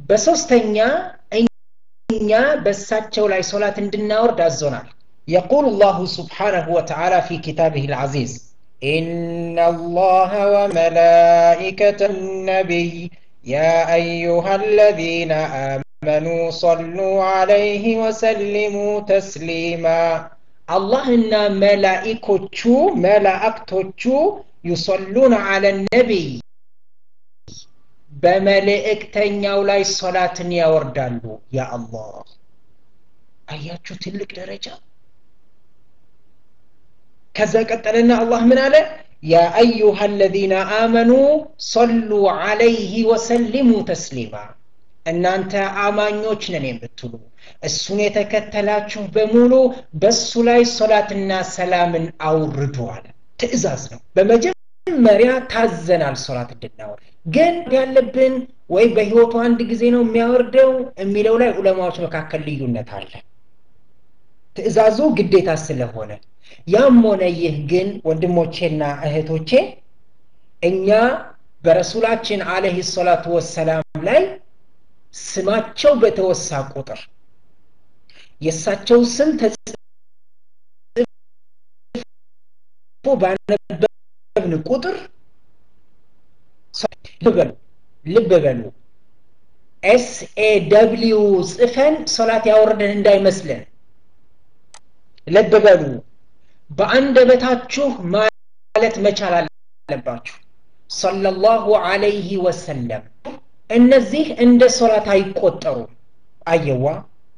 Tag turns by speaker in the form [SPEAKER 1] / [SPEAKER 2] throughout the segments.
[SPEAKER 1] በሶስተኛ እኛ በእሳቸው ላይ ሶላት እንድናወርድ አዞናል يقول الله سبحانه وتعالى في كتابه العزيز إن الله وملائكته النبي يا أيها الذين آمنوا صلوا عليه وسلموا تسليما الله إن ملائكة ملائكة يصلون على النبي በመልእክተኛው ላይ ሶላትን ያወርዳሉ ያ አላህ አያችሁ ትልቅ ደረጃ ከዛ ቀጠለና አላህ ምን አለ ያ አዩሃ አለዚነ አመኑ ሰሉ አለይህ ወሰሊሙ ተስሊማ እናንተ አማኞች ነን የምትሉ እሱን የተከተላችሁ በሙሉ በሱ ላይ ሶላትና ሰላምን አውርዱ አለ ትእዛዝ ነው በመጀመሪያ ታዘናል ሶላት እንድናወርድ ግን ያለብን ወይ በህይወቱ አንድ ጊዜ ነው የሚያወርደው የሚለው ላይ ዑለማዎች መካከል ልዩነት አለ ትእዛዙ ግዴታ ስለሆነ ያም ሆነ ይህ ግን ወንድሞቼና እህቶቼ እኛ በረሱላችን አለህ ሰላቱ ወሰላም ላይ ስማቸው በተወሳ ቁጥር የእሳቸው ስም ተጽፎ ባነበብን ቁጥር ልበሉ ልብ በሉ ኤስ ኤ ደብሊው ጽፈን ሶላት ያወርደን እንዳይመስለን ልብ በሉ በአንደበታችሁ ማለት መቻል አለባችሁ ሰለላሁ አለይህ ወሰለም እነዚህ እንደ ሶላት አይቆጠሩም አየዋ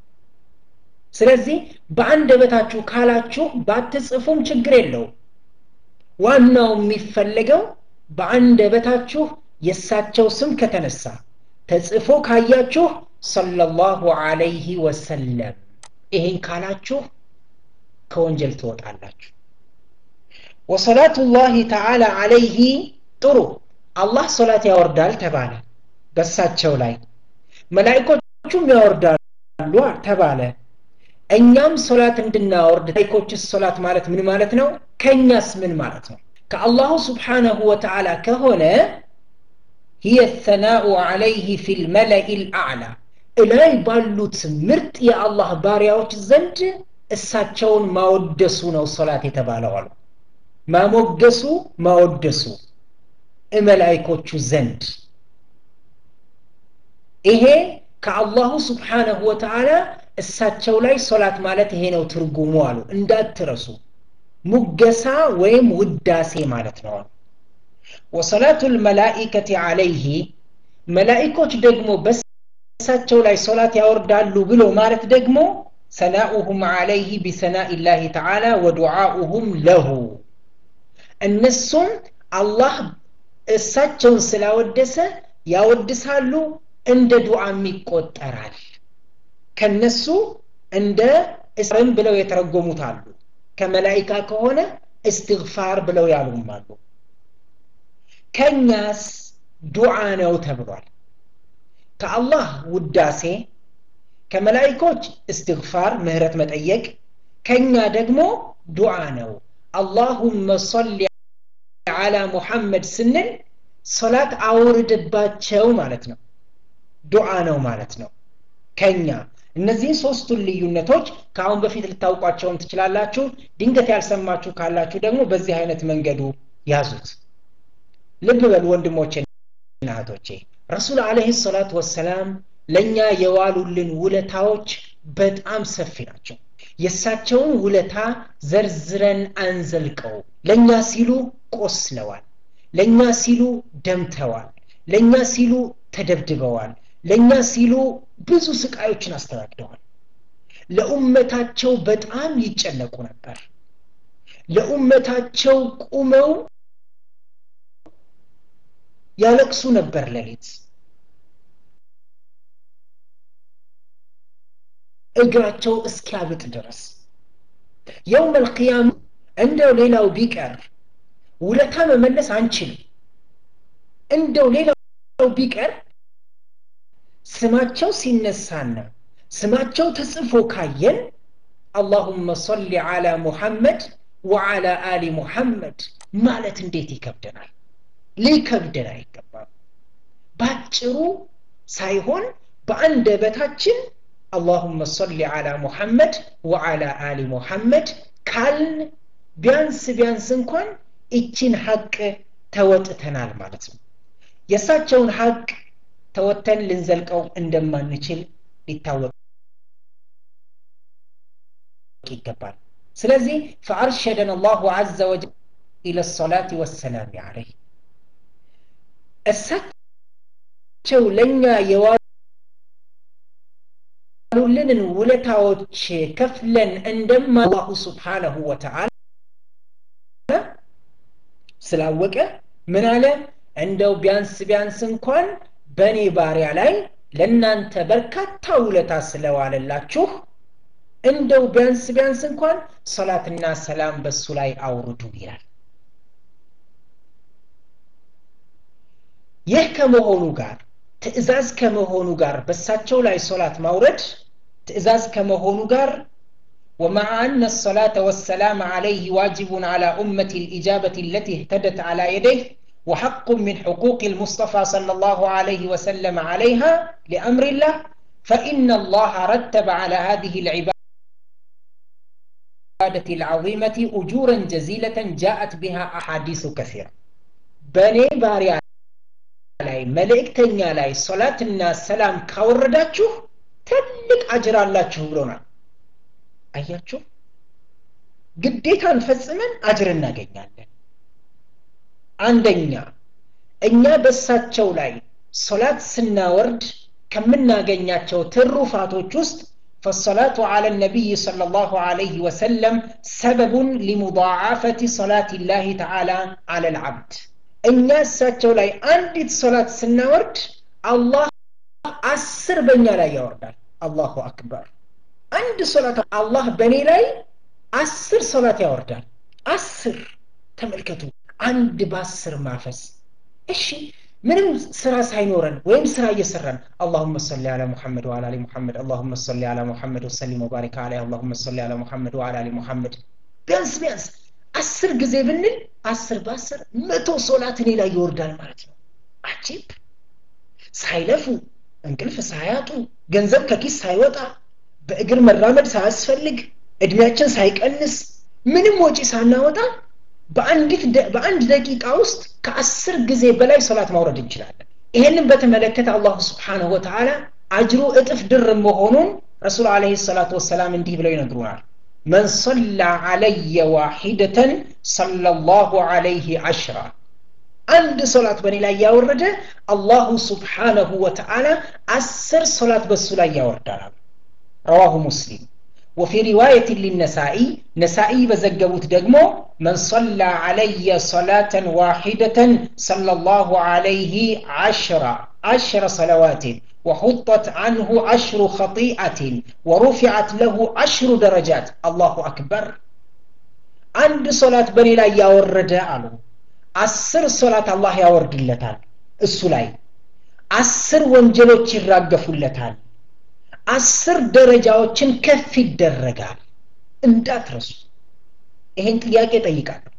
[SPEAKER 1] ስለዚህ በአንደበታችሁ ካላችሁ ባትጽፉም ችግር የለውም ዋናው የሚፈለገው በአንደበታችሁ የእሳቸው ስም ከተነሳ ተጽፎ ካያችሁ ሰለላሁ አለይህ ወሰለም ይህን ካላችሁ ከወንጀል ትወጣላችሁ ወሰላቱ ላህ ተዓላ አለይህ ጥሩ አላህ ሶላት ያወርዳል ተባለ በሳቸው ላይ መላይኮቹም ያወርዳሉ ተባለ እኛም ሶላት እንድናወርድ መላይኮችስ ሶላት ማለት ምን ማለት ነው ከእኛስ ምን ማለት ነው ከአላሁ ስብሓነሁ ወተዓላ ከሆነ هي الثناء عليه في الملأ الأعلى እላይ ባሉት ምርጥ የአላህ ባሪያዎች ዘንድ እሳቸውን ማወደሱ ነው ሶላት የተባለው አሉ ማሞገሱ ማወደሱ እመላይኮቹ ዘንድ ይሄ ከአላሁ ስብሓነሁ ወተዓላ እሳቸው ላይ ሶላት ማለት ይሄ ነው ትርጉሙ አሉ እንዳትረሱ ሙገሳ ወይም ውዳሴ ማለት ነው ወሰላቱ ልመላኢከት አለይህ መላኢኮች ደግሞ በእሳቸው ላይ ሶላት ያወርዳሉ ብሎ ማለት ደግሞ ሰናኡሁም አለይህ ቢሰናኢ ላህ ተዓላ ወዱዓኡሁም ለሁ እነሱም አላህ እሳቸውን ስላወደሰ ያወድሳሉ እንደ ዱዓም ይቆጠራል ከነሱ እንደ እስርም ብለው የተረጎሙት አሉ ከመላይካ ከሆነ እስትግፋር ብለው ያሉም አሉ ከኛስ ዱዓ ነው ተብሏል ከአላህ ውዳሴ ከመላይኮች እስትግፋር ምህረት መጠየቅ ከኛ ደግሞ ዱዓ ነው አላሁመ ሰሊ አላ ሙሐመድ ስንል ሶላት አውርድባቸው ማለት ነው ዱዓ ነው ማለት ነው ከኛ እነዚህን ሶስቱን ልዩነቶች ከአሁን በፊት ልታውቋቸውም ትችላላችሁ ድንገት ያልሰማችሁ ካላችሁ ደግሞ በዚህ አይነት መንገዱ ያዙት ልብ በሉ ወንድሞቼ እህቶቼ ረሱል አለህ ሰላት ወሰላም ለእኛ የዋሉልን ውለታዎች በጣም ሰፊ ናቸው የእሳቸውን ውለታ ዘርዝረን አንዘልቀው ለእኛ ሲሉ ቆስለዋል ለእኛ ሲሉ ደምተዋል ለእኛ ሲሉ ተደብድበዋል ለእኛ ሲሉ ብዙ ስቃዮችን አስተናግደዋል ለኡመታቸው በጣም ይጨነቁ ነበር ለኡመታቸው ቁመው ያለቅሱ ነበር ሌሊት እግራቸው እስኪያብጥ ድረስ የውም አልቅያም እንደው ሌላው ቢቀር ውለታ መመለስ አንችልም እንደው ሌላው ቢቀር ስማቸው ሲነሳና ስማቸው ተጽፎ ካየን አላሁመ ሰሊ አላ ሙሐመድ ወዓላ አሊ ሙሐመድ ማለት እንዴት ይከብደናል ሊከብደን አይገባም ባጭሩ ሳይሆን በአንደበታችን አላሁመ ሰሊ አላ ሙሐመድ ወዓላ አሊ ሙሐመድ ካልን ቢያንስ ቢያንስ እንኳን ይችን ሐቅ ተወጥተናል ማለት ነው የእሳቸውን ሐቅ ተወተን ልንዘልቀው እንደማንችል ሊታወቅ ይገባል ስለዚህ ፈአርሸደን አላሁ አዘ ወጀል ኢለ ሰላት ወሰላም አለይህ እሳቸው ለእኛ የዋሉልንን ውለታዎች ከፍለን እንደማ አላሁ ስብሓነሁ ወተዓላ ስላወቀ ምን አለ እንደው ቢያንስ ቢያንስ እንኳን በእኔ ባሪያ ላይ ለእናንተ በርካታ ውለታ ስለዋለላችሁ እንደው ቢያንስ ቢያንስ እንኳን ሰላትና ሰላም በሱ ላይ አውርዱ ይላል ይህ ከመሆኑ ጋር ትእዛዝ ከመሆኑ ጋር በሳቸው ላይ ሶላት ማውረድ ትእዛዝ ከመሆኑ ጋር ومع أن الصلاة والسلام عليه واجب على أمة الإجابة التي اهتدت على يديه وحق من حقوق المصطفى صلى الله عليه وسلم عليها لأمر الله فإن الله رتب على هذه العبادة العظيمة أجورا جزيلة جاءت بها أحاديث كثيرة بني باريا ላይ መልእክተኛ ላይ ሶላትና ሰላም ካወረዳችሁ ትልቅ አጅር አላችሁ ብሎናል አያችሁ ግዴታን ፈጽመን አጅር እናገኛለን አንደኛ እኛ በሳቸው ላይ ሶላት ስናወርድ ከምናገኛቸው ትሩፋቶች ውስጥ فالصلاة على النبي صلى الله عليه وسلم سبب لمضاعفة صلاة الله تعالى على العبد እኛ እሳቸው ላይ አንዲት ሶላት ስናወርድ አላህ አስር በእኛ ላይ ያወርዳል አላሁ አክበር አንድ ሶላት አላህ በእኔ ላይ አስር ሶላት ያወርዳል አስር ተመልከቱ አንድ በአስር ማፈስ እሺ ምንም ስራ ሳይኖረን ወይም ስራ እየሰራን አላሁመ ሰሊ አላ ሙሐመድ ወአላ አሊ ሙሐመድ አላሁመ ሰሊ አላ ሙሐመድ ወሰሊም ወባሪክ አለይህ አላሁመ ሰሊ አላ ሙሐመድ ወአላ አሊ ሙሐመድ ቢያንስ ቢያንስ አስር ጊዜ ብንል አስር በአስር መቶ ሶላት እኔ ላይ ይወርዳል ማለት ነው አጂብ ሳይለፉ እንቅልፍ ሳያጡ ገንዘብ ከኪስ ሳይወጣ በእግር መራመድ ሳያስፈልግ እድሜያችን ሳይቀንስ ምንም ወጪ ሳናወጣ በአንዲት በአንድ ደቂቃ ውስጥ ከአስር ጊዜ በላይ ሶላት ማውረድ እንችላለን ይህንን በተመለከተ አላሁ ስብሓንሁ ወተዓላ አጅሩ እጥፍ ድር መሆኑን ረሱል አለህ ሰላቱ ወሰላም እንዲህ ብለው ይነግሩናል من صلى علي واحدة صلى الله عليه عشرة عند صلاة بني لا يورد الله سبحانه وتعالى أسر صلاة بس لا يورد رواه مسلم وفي رواية للنسائي نسائي بزقبوت دقمو من صلى علي صلاة واحدة صلى الله عليه عشرة عشر صلوات وحطت عنه عشر خطيئة ورفعت له عشر درجات الله أكبر عند صلاة بني لا يورد ألو أسر صلاة الله يورد اللتان السلاي أسر وانجلوች ይራገፉለታል አስር ደረጃዎችን ከፍ ይደረጋል እንዳትረሱ ይሄን ጥያቄ ጠይቃለሁ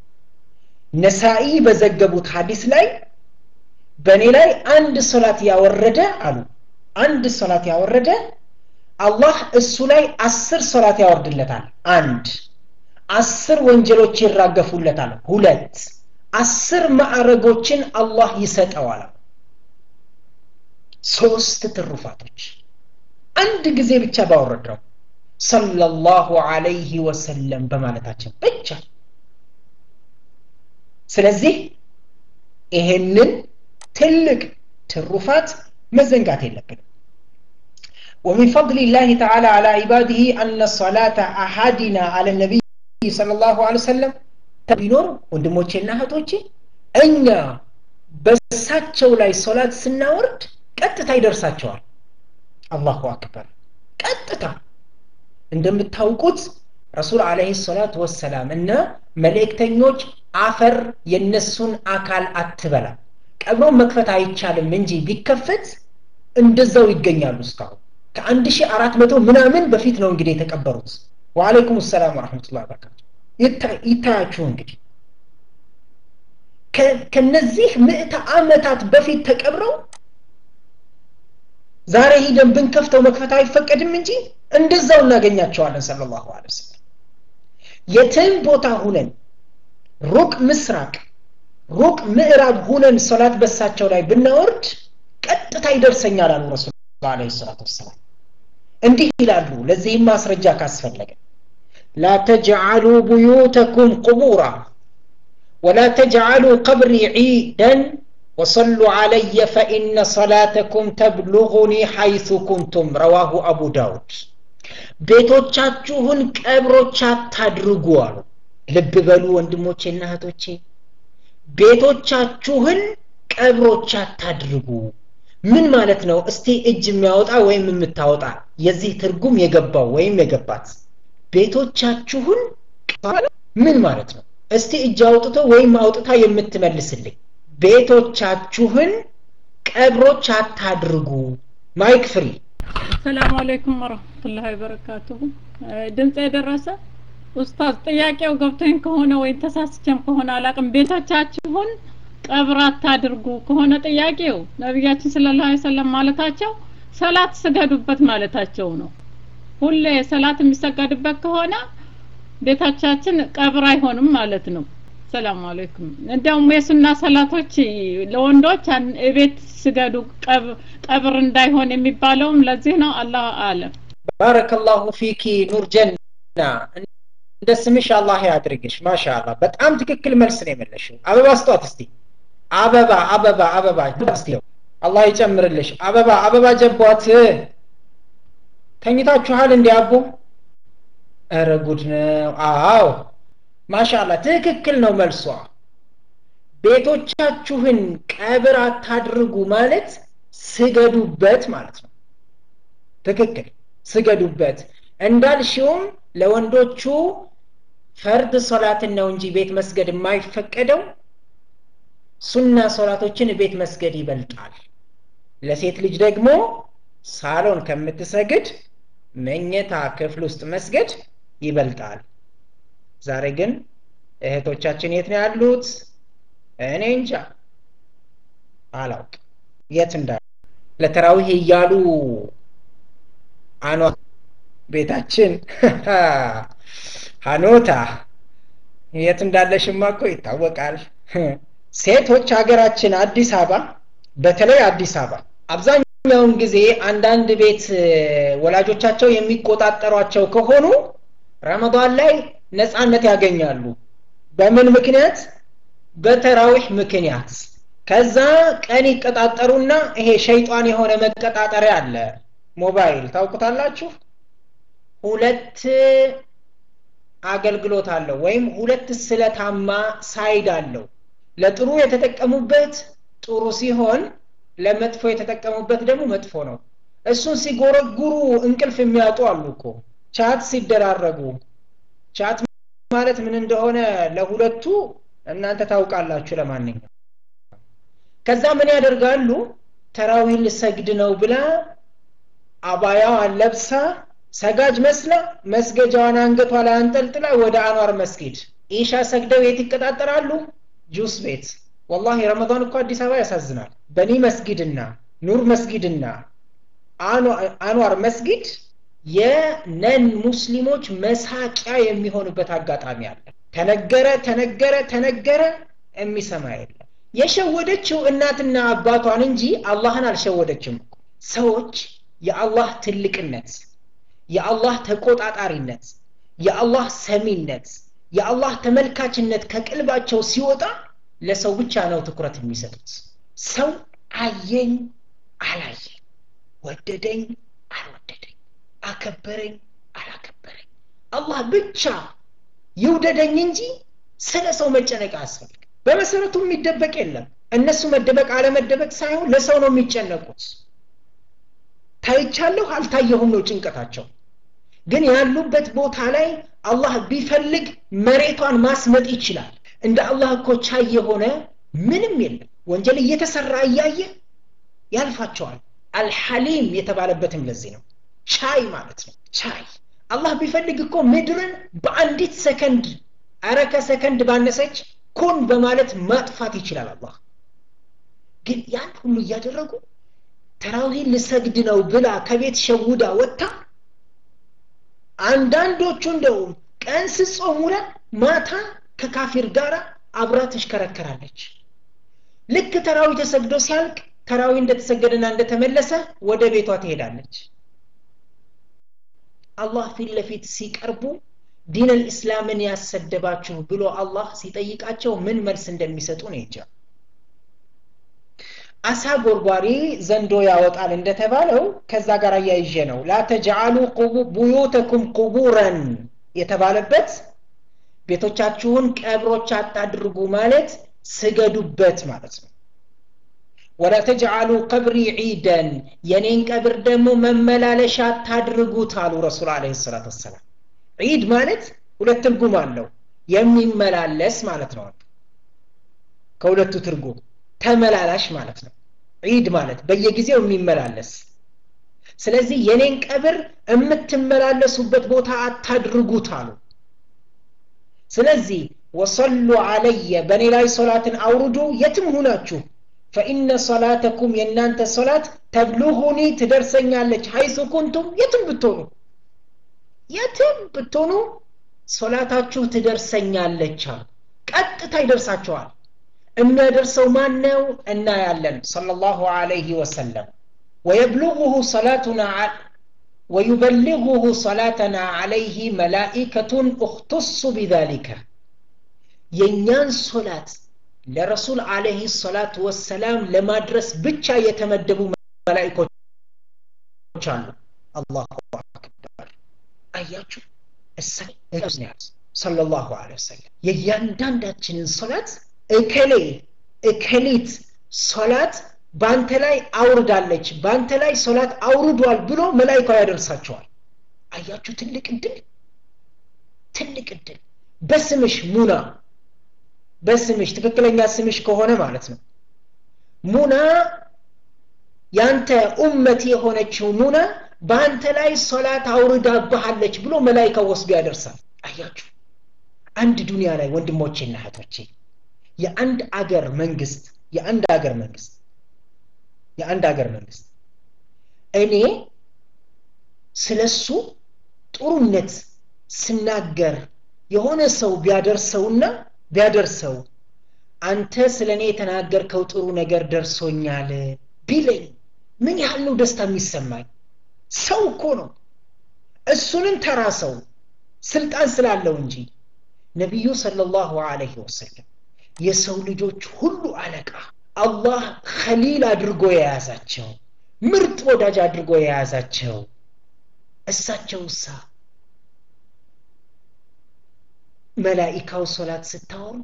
[SPEAKER 1] ነሳኢ በዘገቡት ሀዲስ ላይ በእኔ ላይ አንድ ሶላት ያወረደ አሉ አንድ ሶላት ያወረደ አላህ እሱ ላይ አስር ሶላት ያወርድለታል አንድ አስር ወንጀሎች ይራገፉለታል ሁለት አስር ማዕረጎችን አላህ ይሰጠዋል ሶስት ትሩፋቶች አንድ ጊዜ ብቻ ባወረድነው ሰለላሁ አለይህ ወሰለም በማለታችን ብቻ ስለዚህ ይሄንን ትልቅ ትሩፋት መዘንጋት የለብንም ومن فضل الله تعالى على عباده أن صلاة أحدنا على النبي صلى الله عليه وسلم ቢኖር ወንድሞቼና እህቶቼ እኛ በሳቸው ላይ ሶላት ስናወርድ ቀጥታ ይደርሳቸዋል አላሁ አክበር ቀጥታ እንደምታውቁት ረሱል አለህ ሰላት ወሰላም እና መልእክተኞች አፈር የነሱን አካል አትበላ ቀብሮ መክፈት አይቻልም እንጂ ቢከፈት እንደዛው ይገኛሉ እስካሁን ከአንድ ሺህ አራት መቶ ምናምን በፊት ነው እንግዲህ የተቀበሩት ወአለይኩም ሰላም ወረሕመቱላ በረካቱ ይታያችሁ እንግዲህ ከነዚህ ምዕተ ዓመታት በፊት ተቀብረው ዛሬ ሂደን ብንከፍተው መክፈት አይፈቀድም እንጂ እንደዛው እናገኛቸዋለን ሰለላሁ ዐለይሂ ወሰለም የትም ቦታ ሁነን ሩቅ ምስራቅ ሩቅ ምዕራብ ሁነን ሶላት በሳቸው ላይ ብናወርድ ቀጥታ ይደርሰኛል አሉ ረሱል ለ ሰላት ወሰላም እንዲህ ይላሉ ለዚህም ማስረጃ ካስፈለገ ላ ተጅዓሉ ቡዩተኩም ቁቡራ ወላ ተጅዓሉ ቀብሪ ዒደን وصلوا علي فإن صلاتكم تبلغني حيث كنتم رواه أبو داود ቤቶቻችሁን ቀብሮች አታድርጉ አሉ ልብ በሉ ወንድሞቼና እህቶቼ ቤቶቻችሁን ቀብሮች አታድርጉ ምን ማለት ነው እስቲ እጅ የሚያወጣ ወይም የምታወጣ የዚህ ትርጉም የገባው ወይም የገባት ቤቶቻችሁን ምን ማለት ነው እስቲ እጅ አውጥቶ ወይም አውጥታ የምትመልስልኝ ቤቶቻችሁን ቀብሮች አታድርጉ ማይክ ፍሪ
[SPEAKER 2] ሰላም አለይኩም ወረህመቱላሂ ወበረካቱሁ ድምፅ የደረሰ ኡስታዝ ጥያቄው ገብቶኝ ከሆነ ወይም ተሳስቸም ከሆነ አላቅም ቤቶቻችሁን ቀብር አታድርጉ ከሆነ ጥያቄው ነቢያችን ሰለላሁ ዐለይሂ ወሰለም ማለታቸው ሰላት ስገዱበት ማለታቸው ነው ሁሌ ሰላት የሚሰገድበት ከሆነ ቤታቻችን ቀብር አይሆንም ማለት ነው ሰላም አለይኩም እንዲያውም የሱና ሰላቶች ለወንዶች ቤት ስገዱ ቀብር እንዳይሆን የሚባለውም ለዚህ ነው አላህ አለም
[SPEAKER 1] ባረከላሁ ፊኪ ኑር ጀና እንደ ስምሽ አላህ ያድርግሽ ማሻአላ በጣም ትክክል መልስ ነው የመለሽው አበባ ስጧት እስቲ አበባ አበባ አበባ እስቲ አላህ ይጨምርልሽ አበባ አበባ ጀቧት ተኝታችኋል እንዲ አቦ ኧረ ጉድ ነው አዎ ማሻላ ትክክል ነው መልሷ ቤቶቻችሁን ቀብር አታድርጉ ማለት ስገዱበት ማለት ነው ትክክል ስገዱበት እንዳልሽውም ለወንዶቹ ፈርድ ሶላትን ነው እንጂ ቤት መስገድ የማይፈቀደው ሱና ሶላቶችን ቤት መስገድ ይበልጣል ለሴት ልጅ ደግሞ ሳሎን ከምትሰግድ መኝታ ክፍል ውስጥ መስገድ ይበልጣል ዛሬ ግን እህቶቻችን የት ነው ያሉት እኔ እንጃ አላውቅ የት እንዳ ለተራዊህ እያሉ አኗ ቤታችን ሀኖታ የት እንዳለሽማ እኮ ይታወቃል ሴቶች ሀገራችን አዲስ አበባ በተለይ አዲስ አበባ አብዛኛውን ጊዜ አንዳንድ ቤት ወላጆቻቸው የሚቆጣጠሯቸው ከሆኑ ረመዳን ላይ ነፃነት ያገኛሉ በምን ምክንያት በተራዊህ ምክንያት ከዛ ቀን ይቀጣጠሩና ይሄ ሸይጣን የሆነ መቀጣጠሪያ አለ ሞባይል ታውቁታላችሁ ሁለት አገልግሎት አለው ወይም ሁለት ስለታማ ሳይድ አለው ለጥሩ የተጠቀሙበት ጥሩ ሲሆን ለመጥፎ የተጠቀሙበት ደግሞ መጥፎ ነው እሱን ሲጎረጉሩ እንቅልፍ የሚያጡ አሉ እኮ ቻት ሲደራረጉ ቻት ማለት ምን እንደሆነ ለሁለቱ እናንተ ታውቃላችሁ ለማንኛው ከዛ ምን ያደርጋሉ ተራዊ ልሰግድ ነው ብላ አባያዋን ለብሳ ሰጋጅ መስላ መስገጃዋን አንገቷ ላይ አንጠልጥላ ወደ አኗር መስጊድ ኢሻ ሰግደው የት ይቀጣጠራሉ ጁስ ቤት ወላሂ ረመዳን እኮ አዲስ አበባ ያሳዝናል በኒ መስጊድና ኑር መስጊድና አንዋር መስጊድ የነን ሙስሊሞች መሳቂያ የሚሆኑበት አጋጣሚ አለ ተነገረ ተነገረ ተነገረ የሚሰማ የለም የሸወደችው እናትና አባቷን እንጂ አላህን አልሸወደችም ሰዎች የአላህ ትልቅነት የአላህ ተቆጣጣሪነት የአላህ ሰሚነት የአላህ ተመልካችነት ከቅልባቸው ሲወጣ ለሰው ብቻ ነው ትኩረት የሚሰጡት ሰው አየኝ አላየኝ ወደደኝ አልወደደኝ አከበረኝ አላከበረኝ አላህ ብቻ ይውደደኝ እንጂ ስለ ሰው መጨነቅ አያስፈልግ በመሰረቱ የሚደበቅ የለም እነሱ መደበቅ አለመደበቅ ሳይሆን ለሰው ነው የሚጨነቁት ታይቻለሁ አልታየሁም ነው ጭንቀታቸው ግን ያሉበት ቦታ ላይ አላህ ቢፈልግ መሬቷን ማስመጥ ይችላል እንደ አላህ እኮ ቻይ የሆነ ምንም የለም ወንጀል እየተሰራ እያየ ያልፋቸዋል አልሐሊም የተባለበትም ለዚህ ነው ቻይ ማለት ነው ቻይ አላህ ቢፈልግ እኮ ምድርን በአንዲት ሰከንድ አረ ከሰከንድ ባነሰች ኩን በማለት ማጥፋት ይችላል አላህ ግን ያን ሁሉ እያደረጉ ተራዊህ ልሰግድ ነው ብላ ከቤት ሸውዳ ወጥታ አንዳንዶቹ እንደውም ቀን ስጾም ውላ ማታ ከካፊር ጋር አብራ ትሽከረከራለች ልክ ተራዊ ተሰግዶ ሲያልቅ ተራዊ እንደተሰገደና እንደተመለሰ ወደ ቤቷ ትሄዳለች አላህ ፊት ለፊት ሲቀርቡ ዲን ልእስላምን ያሰደባችሁ ብሎ አላህ ሲጠይቃቸው ምን መልስ እንደሚሰጡ ነው እንጃ አሳ ጎርጓሪ ዘንዶ ያወጣል እንደተባለው ከዛ ጋር አያይዤ ነው ላ ተጅዓሉ ቡዩተኩም ቁቡረን የተባለበት ቤቶቻችሁን ቀብሮች አታድርጉ ማለት ስገዱበት ማለት ነው ወላ ተጅዓሉ ቀብሪ ዒደን የኔን ቀብር ደግሞ መመላለሻ አታድርጉት አሉ ረሱል አለ ሰላት ወሰላም ዒድ ማለት ሁለት ትርጉም አለው የሚመላለስ ማለት ነው ከሁለቱ ትርጉም ተመላላሽ ማለት ነው ዒድ ማለት በየጊዜው የሚመላለስ ስለዚህ የኔን ቀብር የምትመላለሱበት ቦታ አታድርጉት አሉ ስለዚህ ወሰሉ አለየ በእኔ ላይ ሶላትን አውርዱ የትም ሁናችሁ ፈኢነ ሶላተኩም የእናንተ ሶላት ተብሉሁኒ ትደርሰኛለች ሀይሱ ኩንቱም የትም ብትሆኑ የትም ብትሆኑ ሶላታችሁ ትደርሰኛለች አሉ ቀጥታ ይደርሳቸዋል የሚያደርሰው ማን ነው እናያለን ሰለላሁ ዐለይሂ ወሰለም ወየብሉغሁ ሰላቱና ويبلغه صلاتنا عليه ملائكة اختص بذلك የእኛን ሶላት ለረሱል አለህ ሰላት ወሰላም ለማድረስ ብቻ የተመደቡ መላይኮች አሉ አላሁ አክበር አያችሁ እሳይ ሰለላሁ ዐለይሂ ወሰለም የእያንዳንዳችንን ሶላት እከሌ እከሊት ሶላት በአንተ ላይ አውርዳለች በአንተ ላይ ሶላት አውርዷል ብሎ መላይካው ያደርሳቸዋል አያችሁ ትልቅ እድል ትልቅ እድል በስምሽ ሙና በስምሽ ትክክለኛ ስምሽ ከሆነ ማለት ነው ሙና ያንተ ኡመት የሆነችው ሙና በአንተ ላይ ሶላት አውርዳብሃለች ብሎ መላይካው ወስዶ ያደርሳል አያችሁ አንድ ዱንያ ላይ ወንድሞቼና እህቶቼ የአንድ አገር መንግስት የአንድ አገር መንግስት የአንድ ሀገር መንግስት እኔ ስለሱ ጥሩነት ስናገር የሆነ ሰው ቢያደርሰውና ቢያደርሰው አንተ ስለ እኔ የተናገርከው ጥሩ ነገር ደርሶኛል ቢለኝ ምን ያህል ነው ደስታ የሚሰማኝ ሰው እኮ ነው እሱንም ተራ ሰው ስልጣን ስላለው እንጂ ነቢዩ ሰለላሁ ዐለይሂ ወሰለም የሰው ልጆች ሁሉ አለቃ አላህ ከሊል አድርጎ የያዛቸው ምርጥ ወዳጅ አድርጎ የያዛቸው እሳቸው እሳ መላኢካው ሶላት ስታወርዱ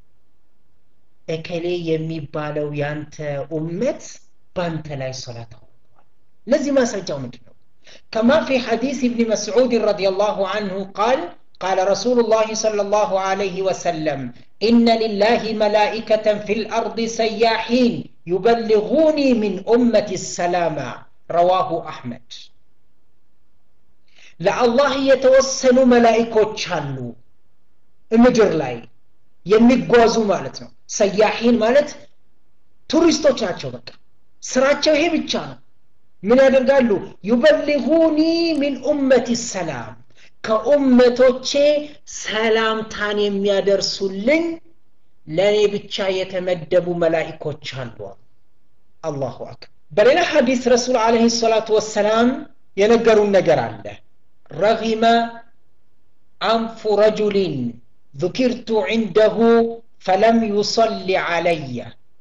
[SPEAKER 1] እከሌ የሚባለው ያንተ ኡመት በአንተ ላይ ሶላት አውርዷል ለዚህ ማስረጃው ምንድን ነው كما في حديث ابن مسعود رضي الله عنه قال قال رسول الله صلى الله عليه وسلم إن لله ملائكة في الأرض سياحين يبلغوني من أمة السلام رواه أحمد لا الله يتوسل ملائكة شالو ምድር ላይ የሚጓዙ ማለት ነው ሰያሒን ማለት ቱሪስቶች ናቸው በቃ ስራቸው ይሄ ብቻ ነው ምን ያደርጋሉ ዩበሊጉኒ ሚን ኡመት ሰላም ከኡመቶቼ ሰላምታን የሚያደርሱልኝ ለእኔ ብቻ የተመደቡ መላኢኮች አሉ አላሁ አክበር በሌላ ሐዲስ ረሱል አለህ ሰላቱ ወሰላም የነገሩን ነገር አለ ረጊመ አንፉ ረጁሊን ذكرت عنده فلم يصلي علي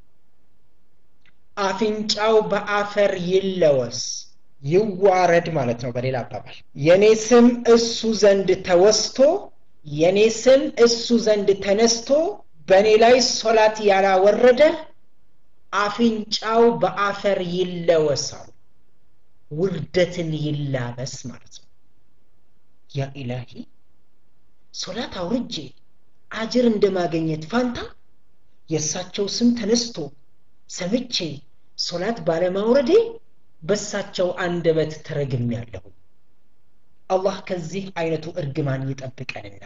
[SPEAKER 1] አፍንጫው በአፈር ይለወስ ይዋረድ ማለት ነው በሌላ አባባል የኔ ስም እሱ ዘንድ ተወስቶ የኔ ስም እሱ ዘንድ ተነስቶ በእኔ ላይ ሶላት ያላወረደ አፍንጫው በአፈር ይለወሳል ውርደትን ይላበስ ማለት ነው ያ ኢላሂ ሶላት አውርጄ አጅር እንደማገኘት ፋንታ የእሳቸው ስም ተነስቶ ሰምቼ ሶላት ባለማውረዴ በሳቸው አንደበት ተረግም ያለሁ አላህ ከዚህ አይነቱ እርግማን ይጠብቀንና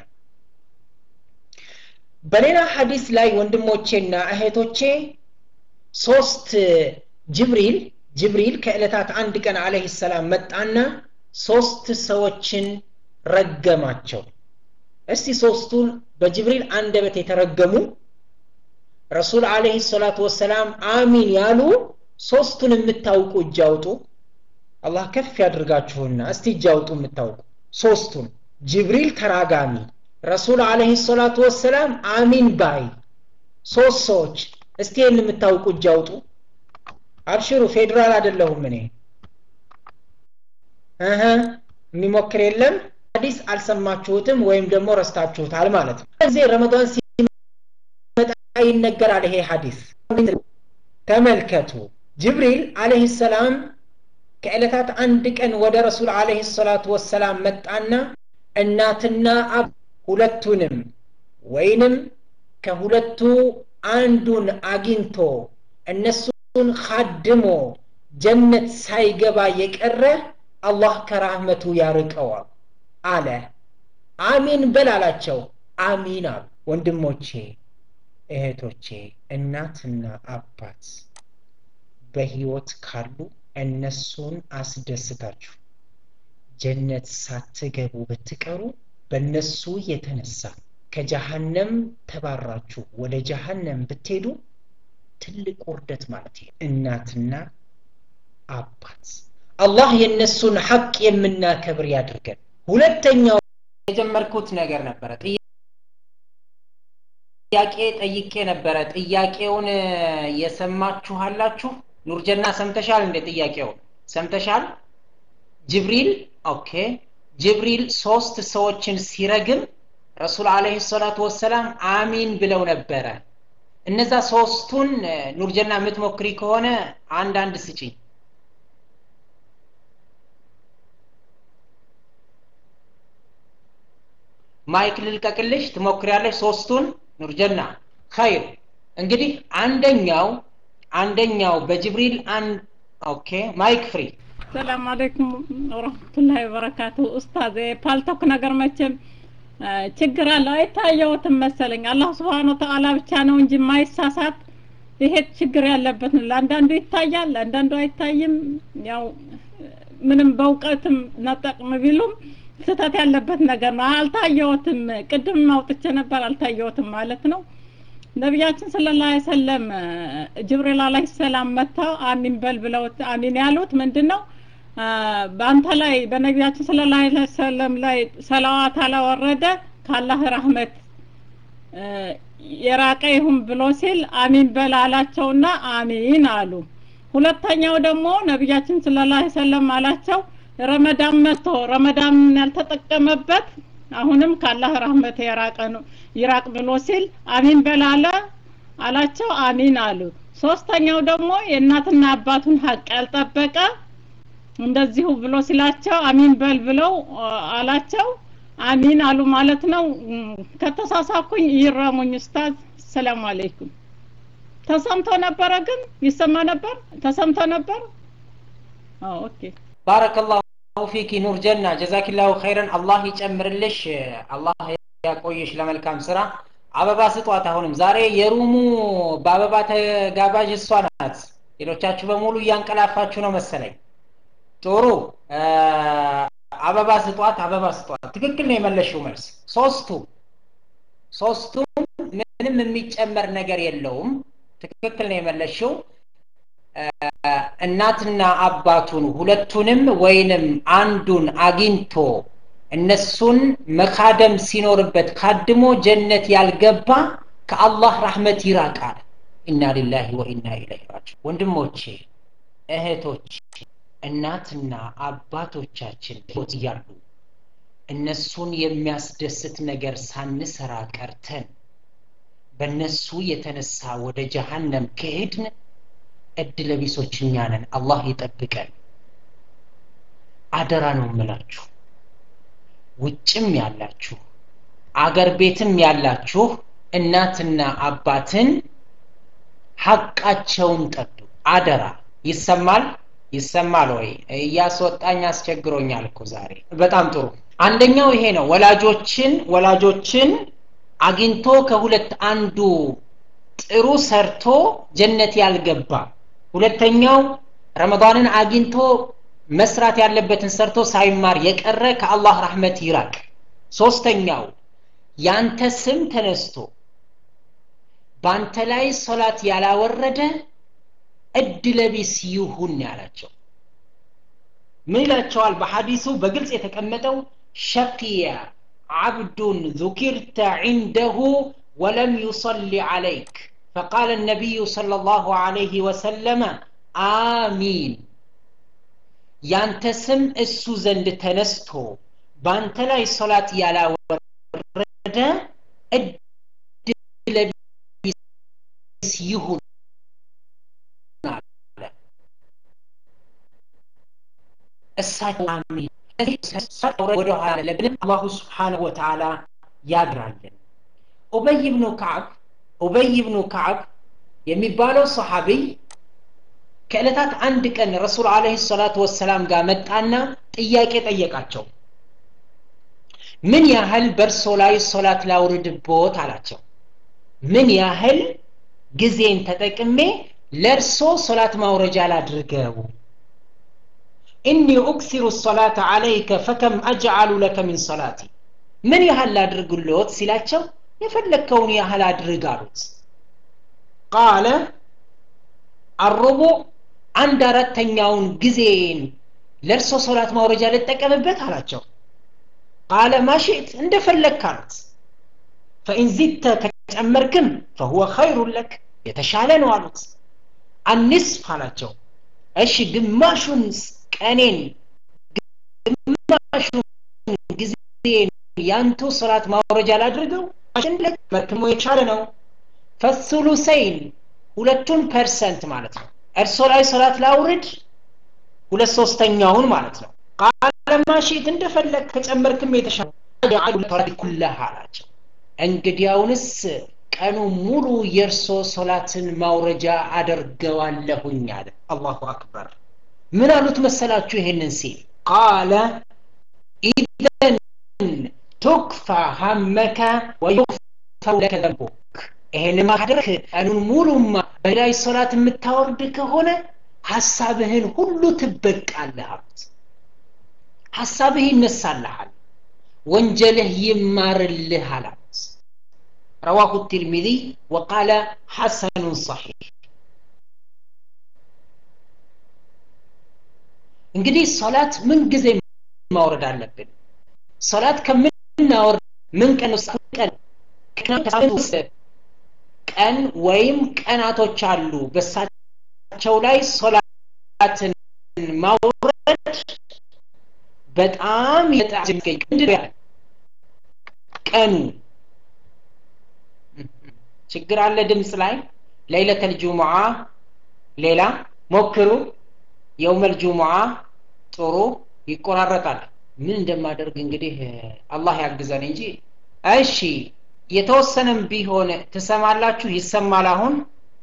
[SPEAKER 1] በሌላ ሐዲስ ላይ ወንድሞቼና እህቶቼ ሶስት ጅብሪል ጅብሪል ከዕለታት አንድ ቀን አለህ ሰላም መጣና ሶስት ሰዎችን ረገማቸው እስቲ ሶስቱን በጅብሪል አንደበት የተረገሙ ረሱል አለህ ሰላቱ ወሰላም አሚን ያሉ ሶስቱን የምታውቁ እጅ አውጡ አላህ ከፍ ያድርጋችሁና እስቲ እጅ አውጡ የምታውቁ ሶስቱን ጅብሪል ተራጋሚ ረሱል አለህ ሰላቱ ወሰላም አሚን ባይ ሶስት ሰዎች እስቲ ይህን የምታውቁ እጅ አውጡ አብሽሩ ፌዴራል አይደለሁም እኔ እህ የሚሞክር የለም ሀዲስ አልሰማችሁትም ወይም ደግሞ ረስታችሁታል ማለት ነው ጊዜ ረመዳን ሲመጣ ይነገራል ይሄ ሀዲስ ተመልከቱ ጅብሪል አለህ ሰላም ከዕለታት አንድ ቀን ወደ ረሱል አለህ ሰላቱ ወሰላም መጣና እናትና አብ ሁለቱንም ወይንም ከሁለቱ አንዱን አግኝቶ እነሱን ካድሞ ጀነት ሳይገባ የቀረ አላህ ከራህመቱ ያርቀዋል አለ አሚን በል አላቸው አሚን አሉ ወንድሞቼ እህቶቼ እናትና አባት በህይወት ካሉ እነሱን አስደስታችሁ ጀነት ሳትገቡ ብትቀሩ በእነሱ የተነሳ ከጀሃነም ተባራችሁ ወደ ጀሃነም ብትሄዱ ትልቅ ውርደት ማለት ይሄ እናትና አባት አላህ የእነሱን ሐቅ የምናከብር ያድርገን ሁለተኛው የጀመርኩት ነገር ነበረ ጥያቄ ጠይቄ ነበረ ጥያቄውን የሰማችኋላችሁ ኑርጀና ሰምተሻል እንደ ጥያቄውን ሰምተሻል ጅብሪል ኦኬ ጅብሪል ሶስት ሰዎችን ሲረግም ረሱል አለህ ሰላቱ ወሰላም አሚን ብለው ነበረ እነዛ ሶስቱን ኑርጀና የምትሞክሪ ከሆነ አንድ አንድ ስጪኝ ማይክ ልልቀቅልሽ ትሞክሪያለሽ ሶስቱን ኑርጀና ኸይር እንግዲህ አንደኛው አንደኛው በጅብሪል አንድ ኦኬ ማይክ ፍሪ
[SPEAKER 2] ሰላም አለይኩም ወረህመቱላሂ ወበረካቱ ኡስታዝ ፓልቶክ ነገር መቼም ችግር አለው አይታየውትም መሰለኝ አላህ ስብሓን ወተአላ ብቻ ነው እንጂ ማይሳሳት ይሄ ችግር ያለበት ነው ለአንዳንዱ ይታያል ለአንዳንዱ አይታይም ያው ምንም በእውቀትም ነጠቅም ቢሉም ስህተት ያለበት ነገር ነው አልታየውትም ቅድም አውጥቼ ነበር አልታየውትም ማለት ነው ነቢያችን ስለ ላ ሰለም ጅብሪል አለህ ሰላም መጥተው አሚን በል ብለው አሚን ያሉት ምንድን ነው በአንተ ላይ በነቢያችን ስለ ላ ሰለም ላይ ሰላዋት አላወረደ ከአላህ ረህመት የራቀ ይሁን ብሎ ሲል አሚን በል አላቸውና አሚን አሉ ሁለተኛው ደግሞ ነቢያችን ስለ ላ ሰለም አላቸው ረመዳን መጥቶ ረመዳን ያልተጠቀመበት አሁንም ካላህ ረህመት የራቀ ነው ይራቅ ብሎ ሲል አሚን በላለ አላቸው አሚን አሉ ሶስተኛው ደግሞ የእናትና አባቱን ሀቅ ያልጠበቀ እንደዚሁ ብሎ ሲላቸው አሚን በል ብለው አላቸው አሚን አሉ ማለት ነው ከተሳሳኩኝ ይረሙኝ ኡስታዝ ሰላም አለይኩም ተሰምቶ ነበረ ግን ይሰማ ነበር ተሰምቶ ነበር ኦኬ
[SPEAKER 1] ባረከላሁ ፊኪ ኑር ጀና ጀዛኪላሁ ኸይረን አላህ ይጨምርልሽ አላህ ያቆየሽ ለመልካም ስራ አበባ ስጧት አሁንም ዛሬ የሩሙ በአበባ ተጋባዥ እሷ ናት ሌሎቻችሁ በሙሉ እያንቀላፋችሁ ነው መሰለኝ ጥሩ አበባ ስጧት አበባ ስጧት ትክክል ነው የመለሽው መልስ ሶስቱ ሶስቱም ምንም የሚጨመር ነገር የለውም ትክክል ነው የመለሽው እናትና አባቱን ሁለቱንም ወይንም አንዱን አግኝቶ እነሱን መካደም ሲኖርበት ካድሞ ጀነት ያልገባ ከአላህ ረህመት ይራቃል ኢና ሊላሂ ወኢና ኢለይሂ ራጂዑን ወንድሞቼ እህቶች እናትና አባቶቻችን እያሉ እነሱን የሚያስደስት ነገር ሳንሰራ ቀርተን በእነሱ የተነሳ ወደ ጀሃነም ከሄድን እድለቢሶች እኛ ነን አላህ ይጠብቀን አደራ ነው ምላችሁ ውጭም ያላችሁ አገር ቤትም ያላችሁ እናትና አባትን ሐቃቸውን ጠብቁ አደራ ይሰማል ይሰማል ወይ እያስወጣኝ አስቸግሮኛል እኮ ዛሬ በጣም ጥሩ አንደኛው ይሄ ነው ወላጆችን ወላጆችን አግኝቶ ከሁለት አንዱ ጥሩ ሰርቶ ጀነት ያልገባ ሁለተኛው ረመዳንን አግኝቶ መስራት ያለበትን ሰርቶ ሳይማር የቀረ ከአላህ ረሕመት ይራቅ ሶስተኛው ያንተ ስም ተነስቶ በአንተ ላይ ሶላት ያላወረደ እድለቢስ ይሁን ያላቸው ምን ይላቸዋል በሐዲሱ በግልጽ የተቀመጠው ሸቂያ عبد ذكرت عنده ولم يصلي عليك فقال النبي صلى الله عليه وسلم آمين ያንተ ስም እሱ ዘንድ ተነስቶ በአንተ ላይ ሶላት ያላወረደ እድለቢስ ይሁን እሳቸው አሚን ወደ ኋላ ለብንም አላሁ ስብሓንሁ ወተዓላ ያግራልን ኡበይ ብኑ ከዓብ ኡበይ ብኑ ከዓብ የሚባለው ሰሓቢይ ከዕለታት አንድ ቀን ረሱል አለህ ሰላቱ ወሰላም ጋር መጣና ጥያቄ ጠየቃቸው ምን ያህል በእርሶ ላይ ሶላት ላውርድቦት አላቸው ምን ያህል ጊዜን ተጠቅሜ ለእርሶ ሶላት ማውረጃ ላድርገው ኢኒ ኡክሲሩ ሰላተ አለይከ ፈከም አጅዓሉ ለከ ሚን ሰላቲ ምን ያህል ላድርግሎት ሲላቸው የፈለግከውን ያህል አድርግ አሉት ቃለ አሩቡዕ አንድ አራተኛውን ጊዜን ለእርሶ ሶላት ማውረጃ ልጠቀምበት አላቸው ቃለ ማሽእት እንደፈለግክ አሉት ፈኢን ዚድተ ከጨመርክም ፈሁወ ኸይሩን ለክ የተሻለ ነው አሉት አንስፍ አላቸው እሺ ግማሹን ቀኔን ግማሹን ጊዜን ያንቱ ሶላት ማውረጃ ላድርገው መርክሞ የቻለ ነው ፈሱሉሰይን ሁለቱን ፐርሰንት ማለት ነው እርሶ ላይ ሶላት ላውርድ ሁለት ሶስተኛውን ማለት ነው ቃለ ማሽት እንደፈለግ ከጨመርክም የተሻለ ኩለህ አላቸው እንግዲያውንስ ቀኑ ሙሉ የእርሶ ሶላትን ማውረጃ አደርገዋለሁኝ አለ አላሁ አክበር ምን አሉት መሰላችሁ ይሄንን ሲል ቃለ ኢዘን ቱክፋ ሀመከ ወዩክፈሩ ለከ ዘንቡክ ይሄን ማድረግ ቀኑን ሙሉማ በላይ ሶላት የምታወርድ ከሆነ ሀሳብህን ሁሉ ትበቃለህ አሉት ሀሳብህ ይነሳልሃል ወንጀልህ ይማርልህ አላት رواه الترمذي وقال حسن صحيح እንግዲህ ሶላት ምን ጊዜ ማውረድ አለብን ሶላት ከምናወርድ ምን ቀን ውስጥ ቀን ውስጥ ቀን ወይም ቀናቶች አሉ በሳቸው ላይ ሶላትን ማውረድ በጣም ቀኑ ችግር አለ ድምፅ ላይ ለይለተል ጁሙዓ ሌላ ሞክሩ የውመል ጁሙዓ ጥሩ ይቆራረጣል ምን እንደማደርግ እንግዲህ አላህ ያግዘን እንጂ እሺ የተወሰነም ቢሆን ትሰማላችሁ ይሰማል አሁን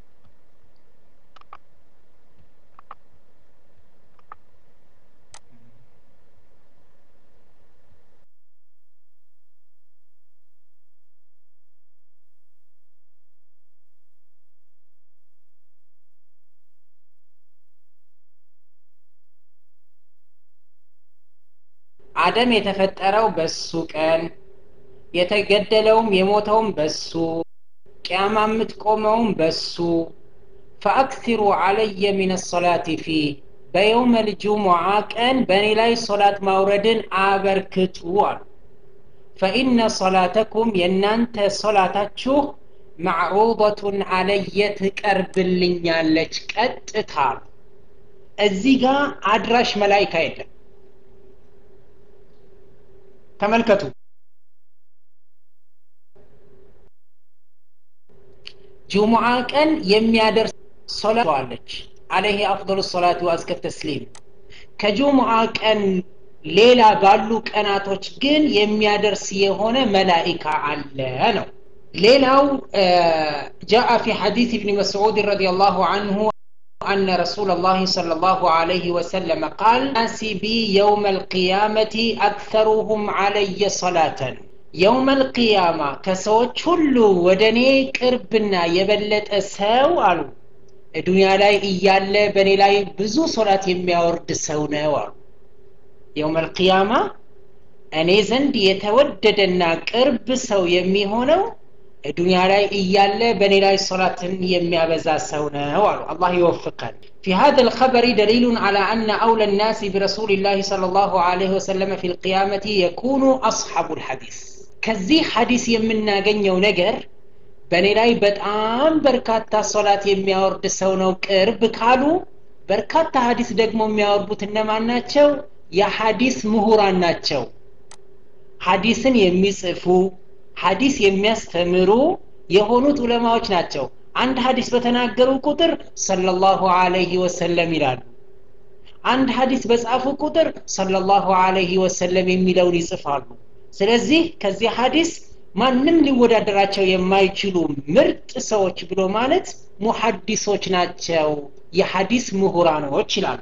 [SPEAKER 1] አደም የተፈጠረው በሱ ቀን የተገደለውም የሞተውም በሱ ቅያማ የምትቆመውም በሱ ፈአክሲሩ አለየ ሚን ሰላቲ ፊ በየውመ ልጁሙዓ ቀን በእኔ ላይ ሶላት ማውረድን አበርክቱ አሉ ፈኢነ ሶላተኩም የእናንተ ሶላታችሁ ማዕሩበቱን አለየ ትቀርብልኛለች ቀጥታ እዚህ ጋር አድራሽ መላይካ የለም ተመልከቱ ጁሙዓ ቀን የሚያደርስ ሶላት አለች አለይህ አፍضل ሰላት ወአዝከ ተስሊም ከጁሙዓ ቀን ሌላ ባሉ ቀናቶች ግን የሚያደርስ የሆነ መላኢካ አለ ነው ሌላው جاء في حديث ابن مسعود رضي الله عنه أن رسول الله صلى الله عليه وسلم قال ناس بي يوم القيامة أكثرهم علي صلاة يوم القيامة كسوت كل ودني كربنا يبلت أساو قالوا ዱንያ ላይ እያለ በእኔ ላይ ብዙ ሶላት የሚያወርድ ሰው ነው አሉ የውመል ቂያማ እኔ ዘንድ የተወደደና ቅርብ ሰው የሚሆነው ዱንያ ላይ እያለ በእኔ ላይ ሶላትን የሚያበዛ ሰው ነው አሉ አላህ ይወፍቀን في هذا الخبر دليل على أن أولى الناس برسول الله صلى الله عليه وسلم في القيامة يكون أصحاب الحديث كذي حديث يمنا جنيو نجر በእኔ ላይ በጣም በርካታ ሶላት የሚያወርድ ሰው ነው ቅርብ ካሉ በርካታ ሀዲስ ደግሞ የሚያወርዱት እነማን ናቸው የሀዲስ ምሁራን ናቸው ሀዲስን የሚጽፉ ሀዲስ የሚያስተምሩ የሆኑት ዑለማዎች ናቸው አንድ ሀዲስ በተናገሩ ቁጥር ሰለላሁ አለይህ ወሰለም ይላሉ አንድ ሀዲስ በጻፉ ቁጥር ሰለላሁ አለይህ ወሰለም የሚለውን ይጽፋሉ ስለዚህ ከዚህ ሀዲስ ማንም ሊወዳደራቸው የማይችሉ ምርጥ ሰዎች ብሎ ማለት ሙሐዲሶች ናቸው የሐዲስ ምሁራኖች ይላሉ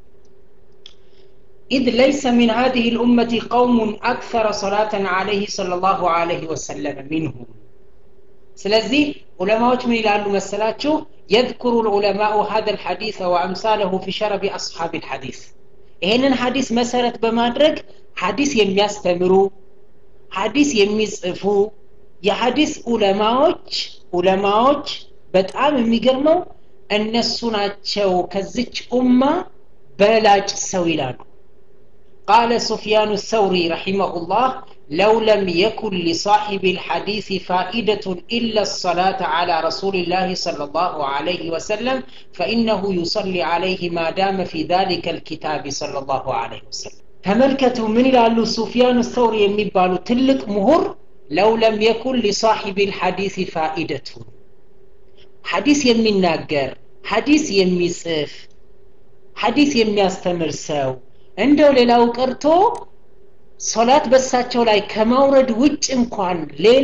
[SPEAKER 1] إذ ليس من هذه الأمة قوم أكثر صلاة عليه صلى الله عليه وسلم منهم سلزي علماء من إلى مسلاتشو يذكر العلماء هذا الحديث وأمثاله في شرب أصحاب الحديث ይህንን ሐዲስ መሰረት በማድረግ ሐዲስ የሚያስተምሩ ሐዲስ የሚጽፉ የሐዲስ ዑለማዎች ዑለማዎች በጣም የሚገርመው እነሱ ናቸው ከዚች ኡማ በላጭ ሰው ይላሉ قال سفيان الثوري رحمه الله لو لم يكن لصاحب الحديث فائدة إلا الصلاة على رسول الله صلى الله عليه وسلم فإنه يصلي عليه ما دام في ذلك الكتاب صلى الله عليه وسلم ተመልከቱ ምን ይላሉ ሱፊያን ሰውሪ የሚባሉ ትልቅ ምሁር ለው ለም የኩን ሊሳሒብ ልሐዲስ ፋኢደቱ ሐዲስ የሚናገር ሐዲስ የሚጽፍ ሐዲስ የሚያስተምር ሰው እንደው ሌላው ቀርቶ ሶላት በሳቸው ላይ ከማውረድ ውጭ እንኳን ሌላ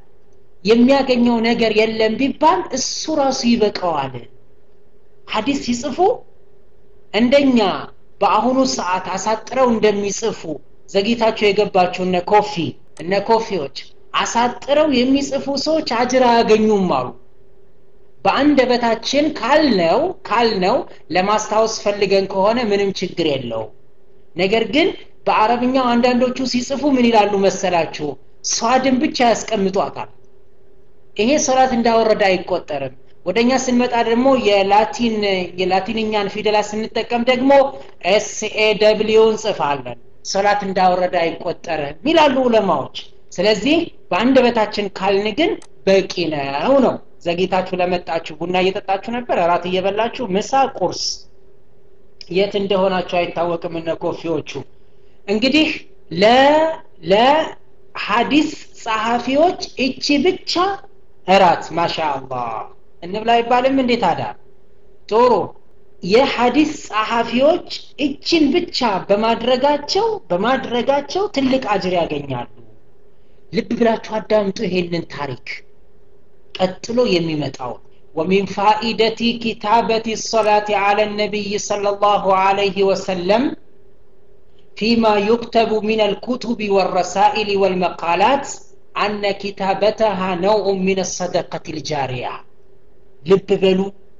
[SPEAKER 1] የሚያገኘው ነገር የለም ቢባል እሱ ራሱ ይበቀዋል ሐዲስ ሲጽፉ እንደኛ በአሁኑ ሰዓት አሳጥረው እንደሚጽፉ ዘግይታቸው የገባቸው እነ ኮፊ እነ ኮፊዎች አሳጥረው የሚጽፉ ሰዎች አጅር አያገኙም አሉ በአንደበታችን ካልነው ካልነው ለማስታወስ ፈልገን ከሆነ ምንም ችግር የለው ነገር ግን በአረብኛው አንዳንዶቹ ሲጽፉ ምን ይላሉ መሰላችሁ ሷድን ብቻ ያስቀምጧታል ይሄ ሶላት እንዳወረደ አይቆጠርም ወደኛ ስንመጣ ደግሞ የላቲን የላቲንኛን ፊደላት ስንጠቀም ደግሞ ኤስኤ ደብሊው እንጽፋለን ሶላት እንዳወረደ አይቆጠርም ይላሉ ዑለማዎች ስለዚህ በአንደበታችን ካልን ግን በቂ ነው ነው ዘግይታችሁ ለመጣችሁ ቡና እየጠጣችሁ ነበር እራት እየበላችሁ ምሳ ቁርስ የት እንደሆናችሁ አይታወቅም እነ ኮፊዎቹ እንግዲህ ለ ለሀዲስ ጸሐፊዎች እቺ ብቻ እራት ማሻ አላህ እንብላ አይባልም እንዴት አዳ ጥሩ የሐዲስ ጸሐፊዎች እችን ብቻ በማድረጋቸው በማድረጋቸው ትልቅ አጅር ያገኛሉ ልብ ብላችሁ አዳምጡ ይሄንን ታሪክ ቀጥሎ የሚመጣው ومن فائدة كتابة الصلاة على النبي صلى الله عليه وسلم فيما يكتب من الكتب والرسائل والمقالات أن كتابتها نوع من الصدقة الجارية ልብ በሉ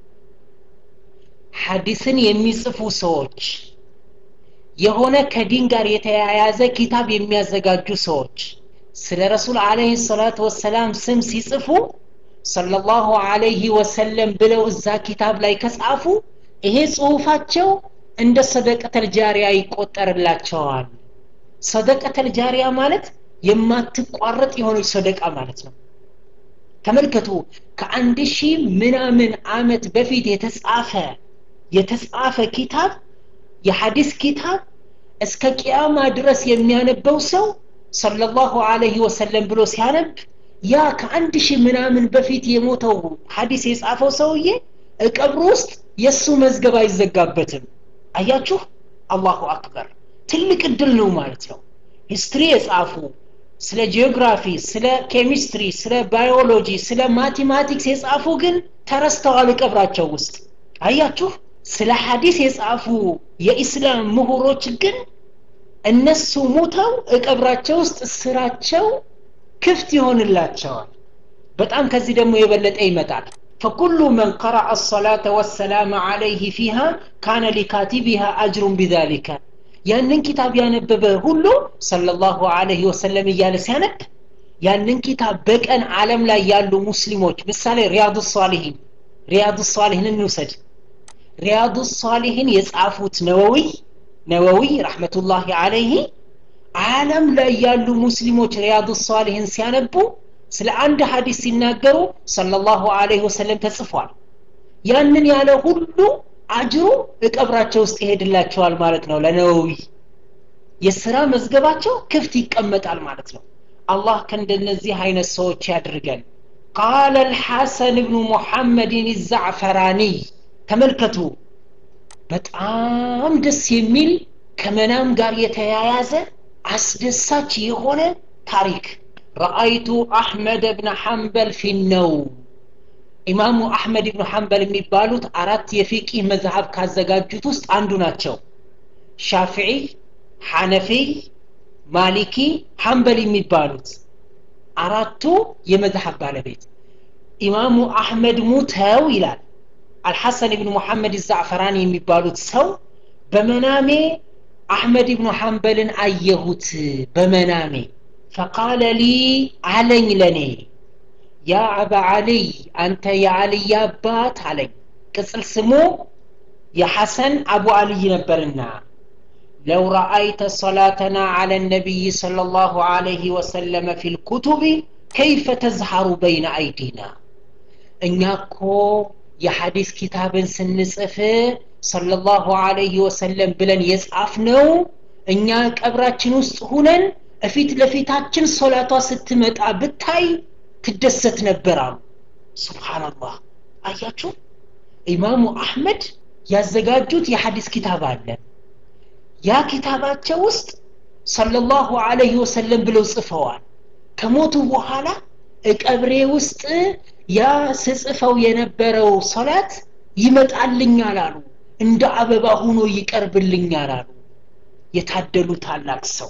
[SPEAKER 1] ሐዲስን የሚጽፉ ሰዎች የሆነ ከዲን ጋር የተያያዘ ኪታብ የሚያዘጋጁ ሰዎች ስለ ረሱል አለህ ሰላት ወሰላም ስም ሲጽፉ ሰለላሁ አለይህ ወሰለም ብለው እዛ ኪታብ ላይ ከጻፉ ይሄ ጽሁፋቸው እንደ ሰደቀተል ጃሪያ ይቆጠርላቸዋል ሰደቀተል ጃሪያ ማለት የማትቋረጥ የሆነች ሰደቃ ማለት ነው ተመልከቱ ከአንድ ሺህ ምናምን አመት በፊት የተጻፈ የተጻፈ ኪታብ የሐዲስ ኪታብ እስከ ቅያማ ድረስ የሚያነበው ሰው ሰለላሁ አለይህ ወሰለም ብሎ ሲያነብ ያ ከአንድ ሺህ ምናምን በፊት የሞተው ሐዲስ የጻፈው ሰውዬ እቀብሩ ውስጥ የእሱ መዝገብ አይዘጋበትም አያችሁ አላሁ አክበር ትልቅ እድል ነው ማለት ነው ሂስትሪ የጻፉ ስለ ጂኦግራፊ ስለ ኬሚስትሪ ስለ ባዮሎጂ ስለ ማቴማቲክስ የጻፉ ግን ተረስተዋል ቀብራቸው ውስጥ አያችሁ ስለ ሐዲስ የጻፉ የኢስላም ምሁሮች ግን እነሱ ሙተው እቀብራቸው ውስጥ ስራቸው ክፍት ይሆንላቸዋል በጣም ከዚህ ደግሞ የበለጠ ይመጣል فكل من قرأ الصلاة والسلام عليه فيها كان لكاتبها أجر بذلك ያንን ኪታብ ያነበበ ሁሉ ሰለላሁ ዐለይሂ ወሰለም እያለ ሲያነብ ያንን ኪታብ በቀን ዓለም ላይ ያሉ ሙስሊሞች ምሳሌ ሪያዱ ሳሊሂን ሪያዱ ሳሊሂን እንውሰድ ሪያዱ ሳሊሂን የጻፉት ነወዊ ነወዊ ረሕመቱላሂ ዐለይሂ ዓለም ላይ ያሉ ሙስሊሞች ሪያዱ ሳሊሂን ሲያነቡ ስለ አንድ ሀዲስ ሲናገሩ ሰለላሁ ዐለይሂ ወሰለም ተጽፏል ያንን ያለ ሁሉ አጅሩ እቀብራቸው ውስጥ ይሄድላቸዋል ማለት ነው ለነወዊ የስራ መዝገባቸው ክፍት ይቀመጣል ማለት ነው አላህ ከእንደነዚህ አይነት ሰዎች ያድርገን ቃለ الحسن بن محمد الزعفراني ተመልከቱ በጣም ደስ የሚል ከመናም ጋር የተያያዘ አስደሳች የሆነ ታሪክ ረአይቱ አሕመድ ብን ሐንበል ፊነው ኢማሙ አሕመድ ብን ሐንበል የሚባሉት አራት የፊቂህ መዝሀብ ካዘጋጁት ውስጥ አንዱ ናቸው ሻፊዒ ሐነፊይ ማሊኪ ሐንበል የሚባሉት አራቱ የመዝሀብ ባለቤት ኢማሙ አሕመድ ሙተው ይላል አልሐሰን ብን ሙሐመድ ዛዕፈራን የሚባሉት ሰው በመናሜ አሕመድ ብኑ ሐንበልን አየሁት በመናሜ ፈቃለ ሊ አለኝ ለኔ ያ አባ ዓልይ አንተ የዓልይ አባት አለኝ ቅጽል ስሙ የሐሰን አቡ ዓልይ ነበርና ለው ረአይተ ሰላተና ዓለ ነቢይ صለ ላሁ ዓለይህ ወሰለመ ፊ ልኩቱብ ከይፈ ተዝሃሩ በይነ አይዲና እኛ እኮ የሐዲስ ኪታብን ስንጽፍ ሰለላሁ ዐለይሂ ወሰለም ብለን የጻፍነው እኛ ቀብራችን ውስጥ ሁነን እፊት ለፊታችን ሶላቷ ስትመጣ ብታይ ትደሰት ነበር አሉ ሱብሓንላህ አያችሁ ኢማሙ አሕመድ ያዘጋጁት የሐዲስ ኪታብ አለ ያ ኪታባቸው ውስጥ ሰለላሁ ዐለይሂ ወሰለም ብለው ጽፈዋል ከሞቱ በኋላ እቀብሬ ውስጥ ያ ስጽፈው የነበረው ሶላት ይመጣልኛል አሉ እንደ አበባ ሆኖ ይቀርብልኛል አሉ የታደሉ ታላቅ ሰው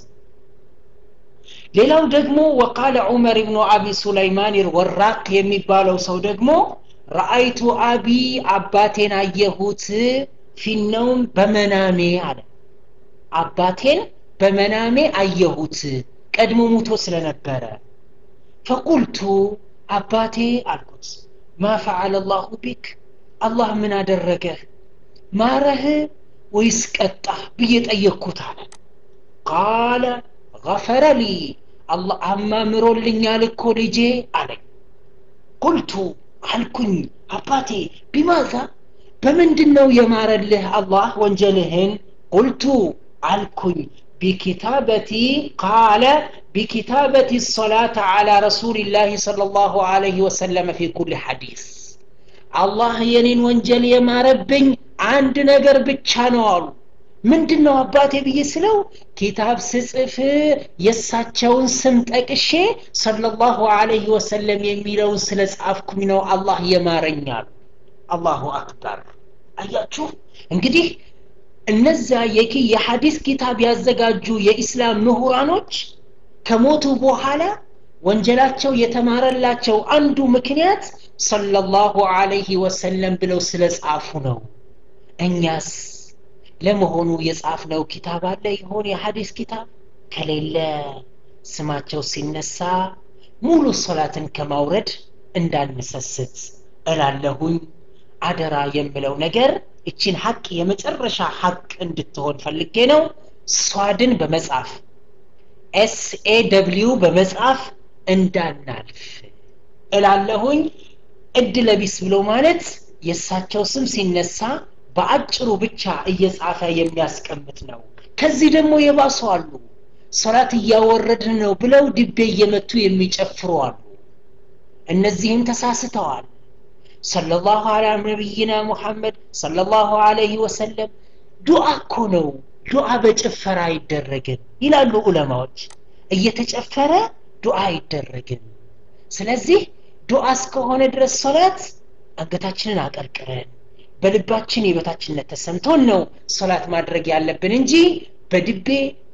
[SPEAKER 1] ሌላው ደግሞ ወቃለ ዑመር ብኑ አቢ ሱለይማን ወራቅ የሚባለው ሰው ደግሞ ረአይቱ አቢ አባቴን አየሁት ፊነውም በመናሜ አለ አባቴን በመናሜ አየሁት ቀድሞ ሙቶ ስለነበረ ፈቁልቱ አባቴ አልኩት ማ ፈዓለ ላሁ ቢክ አላህ ምን አደረገህ ማረህ ወይስ ቀጣህ ብዬ ጠየቅኩት አለ ቃለ ገፈረ ሊ አላህ አማምሮልኛል እኮ ልጄ አለኝ ቁልቱ አልኩኝ አባቴ ቢማዛ በምንድን ነው የማረልህ አላህ ወንጀልህን ቁልቱ አልኩኝ ቢኪታበቲ ቃለ ቢኪታበቲ ሰላተ ዓላ ረሱልላህ صለ ላሁ አለይህ ወሰለመ ፊ ኩል ሐዲስ አላህ የኔን ወንጀል የማረብኝ አንድ ነገር ብቻ ነው አሉ ምንድን ነው አባቴ ብዬ ስለው ኪታብ ስጽፍ የእሳቸውን ስም ጠቅሼ ሰለላሁ ዐለይሂ ወሰለም የሚለውን ስለ ጻፍኩኝ ነው አላህ የማረኛሉ አላሁ አክበር አያችሁ እንግዲህ እነዚያ የኪ የሐዲስ ኪታብ ያዘጋጁ የኢስላም ምሁራኖች ከሞቱ በኋላ ወንጀላቸው የተማረላቸው አንዱ ምክንያት ሰለላሁ ዐለይሂ ወሰለም ብለው ስለ ጻፉ ነው እኛስ ለመሆኑ የጻፍነው ኪታብ አለ ይሆን የሐዲስ ኪታብ ከሌለ ስማቸው ሲነሳ ሙሉ ሶላትን ከማውረድ እንዳንሰስት እላለሁኝ አደራ የምለው ነገር እችን ሀቅ የመጨረሻ ሀቅ እንድትሆን ፈልጌ ነው ሷድን በመጻፍ ኤስኤ ደብሊው በመጻፍ እንዳናልፍ እላለሁኝ እድ ለቢስ ብሎ ማለት የእሳቸው ስም ሲነሳ በአጭሩ ብቻ እየጻፈ የሚያስቀምጥ ነው ከዚህ ደግሞ የባሱ አሉ ሶላት እያወረድን ነው ብለው ድቤ እየመቱ የሚጨፍሩ አሉ እነዚህም ተሳስተዋል ሰለላሁ አላ ነቢይና ሙሐመድ ሰለላሁ አለይህ ወሰለም ዱዓ እኮ ነው ዱዓ በጭፈራ አይደረግም ይላሉ ዑለማዎች እየተጨፈረ ዱዓ አይደረግም ስለዚህ ዱዓ እስከሆነ ድረስ ሶላት አንገታችንን አቀርቅረን በልባችን የበታችነት ተሰምቶን ነው ሶላት ማድረግ ያለብን እንጂ በድቤ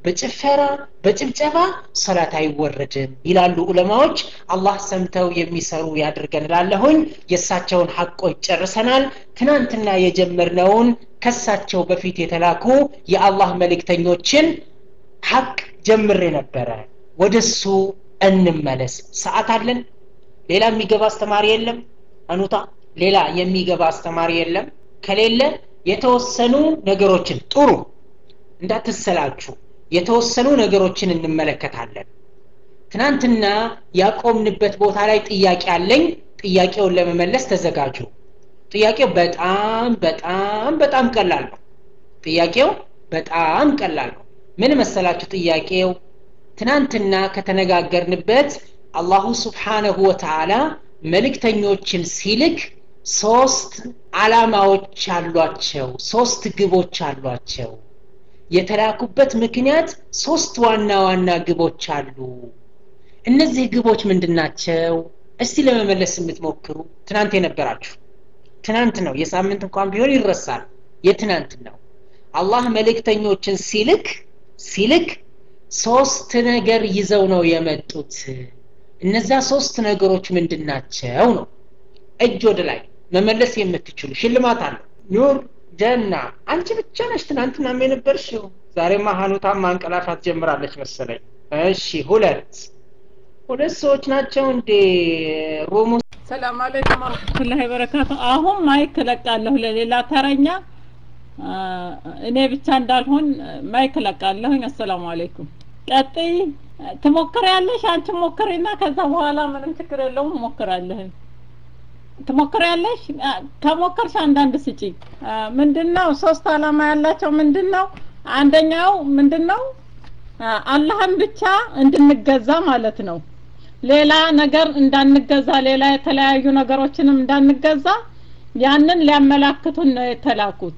[SPEAKER 1] በጭፈራ በጭብጨባ ሰላት አይወረድም ይላሉ ዑለማዎች አላህ ሰምተው የሚሰሩ ያድርገን ላለሁኝ የእሳቸውን ሐቆች ጨርሰናል ትናንትና የጀመርነውን ከሳቸው በፊት የተላኩ የአላህ መልእክተኞችን ሐቅ ጀምሬ ነበረ ወደሱ እንመለስ ሰዓት አለን ሌላ የሚገባ አስተማሪ የለም አኑታ ሌላ የሚገባ አስተማሪ የለም ከሌለ የተወሰኑ ነገሮችን ጥሩ እንዳትሰላችሁ የተወሰኑ ነገሮችን እንመለከታለን ትናንትና ያቆምንበት ቦታ ላይ ጥያቄ አለኝ ጥያቄውን ለመመለስ ተዘጋጁ ጥያቄው በጣም በጣም በጣም ቀላል ነው ጥያቄው በጣም ቀላል ነው ምን መሰላችሁ ጥያቄው ትናንትና ከተነጋገርንበት አላሁ ስብሓነሁ ወተዓላ መልእክተኞችን ሲልክ ሶስት አላማዎች አሏቸው ሶስት ግቦች አሏቸው የተላኩበት ምክንያት ሶስት ዋና ዋና ግቦች አሉ እነዚህ ግቦች ምንድናቸው እስቲ ለመመለስ የምትሞክሩ ትናንት የነበራችሁ ትናንት ነው የሳምንት እንኳን ቢሆን ይረሳል የትናንት ነው አላህ መልእክተኞችን ሲልክ ሲልክ ሶስት ነገር ይዘው ነው የመጡት እነዛ ሶስት ነገሮች ምንድናቸው ነው እጅ ወደ ላይ መመለስ የምትችሉ ሽልማት አለ ኑር ጀና አንቺ ብቻ ነሽ ትናንትና የነበርሽው ዛሬማ ሀኑታ ማንቀላፋት ጀምራለች መሰለኝ እሺ ሁለት ሁለት ሰዎች ናቸው እንዴ ሮሞ
[SPEAKER 2] ሰላም አለይኩም ወረህመቱላሂ ወበረካቱ አሁን ማይክ እለቃለሁ ለሌላ ተረኛ እኔ ብቻ እንዳልሆን ማይክ እለቃለሁኝ አሰላሙ አለይኩም ቀጥይ ትሞክሪያለሽ አንቺ ሞክሪና ከዛ በኋላ ምንም ችግር የለውም ሞክራለሁኝ ትሞክሪያለሽ ከሞከርሽ አንዳንድ ስጪ ምንድነው ሶስት አላማ ያላቸው ምንድነው አንደኛው ምንድነው አላህን ብቻ እንድንገዛ ማለት ነው ሌላ ነገር እንዳንገዛ ሌላ የተለያዩ ነገሮችንም እንዳንገዛ ያንን ሊያመላክቱን ነው የተላኩት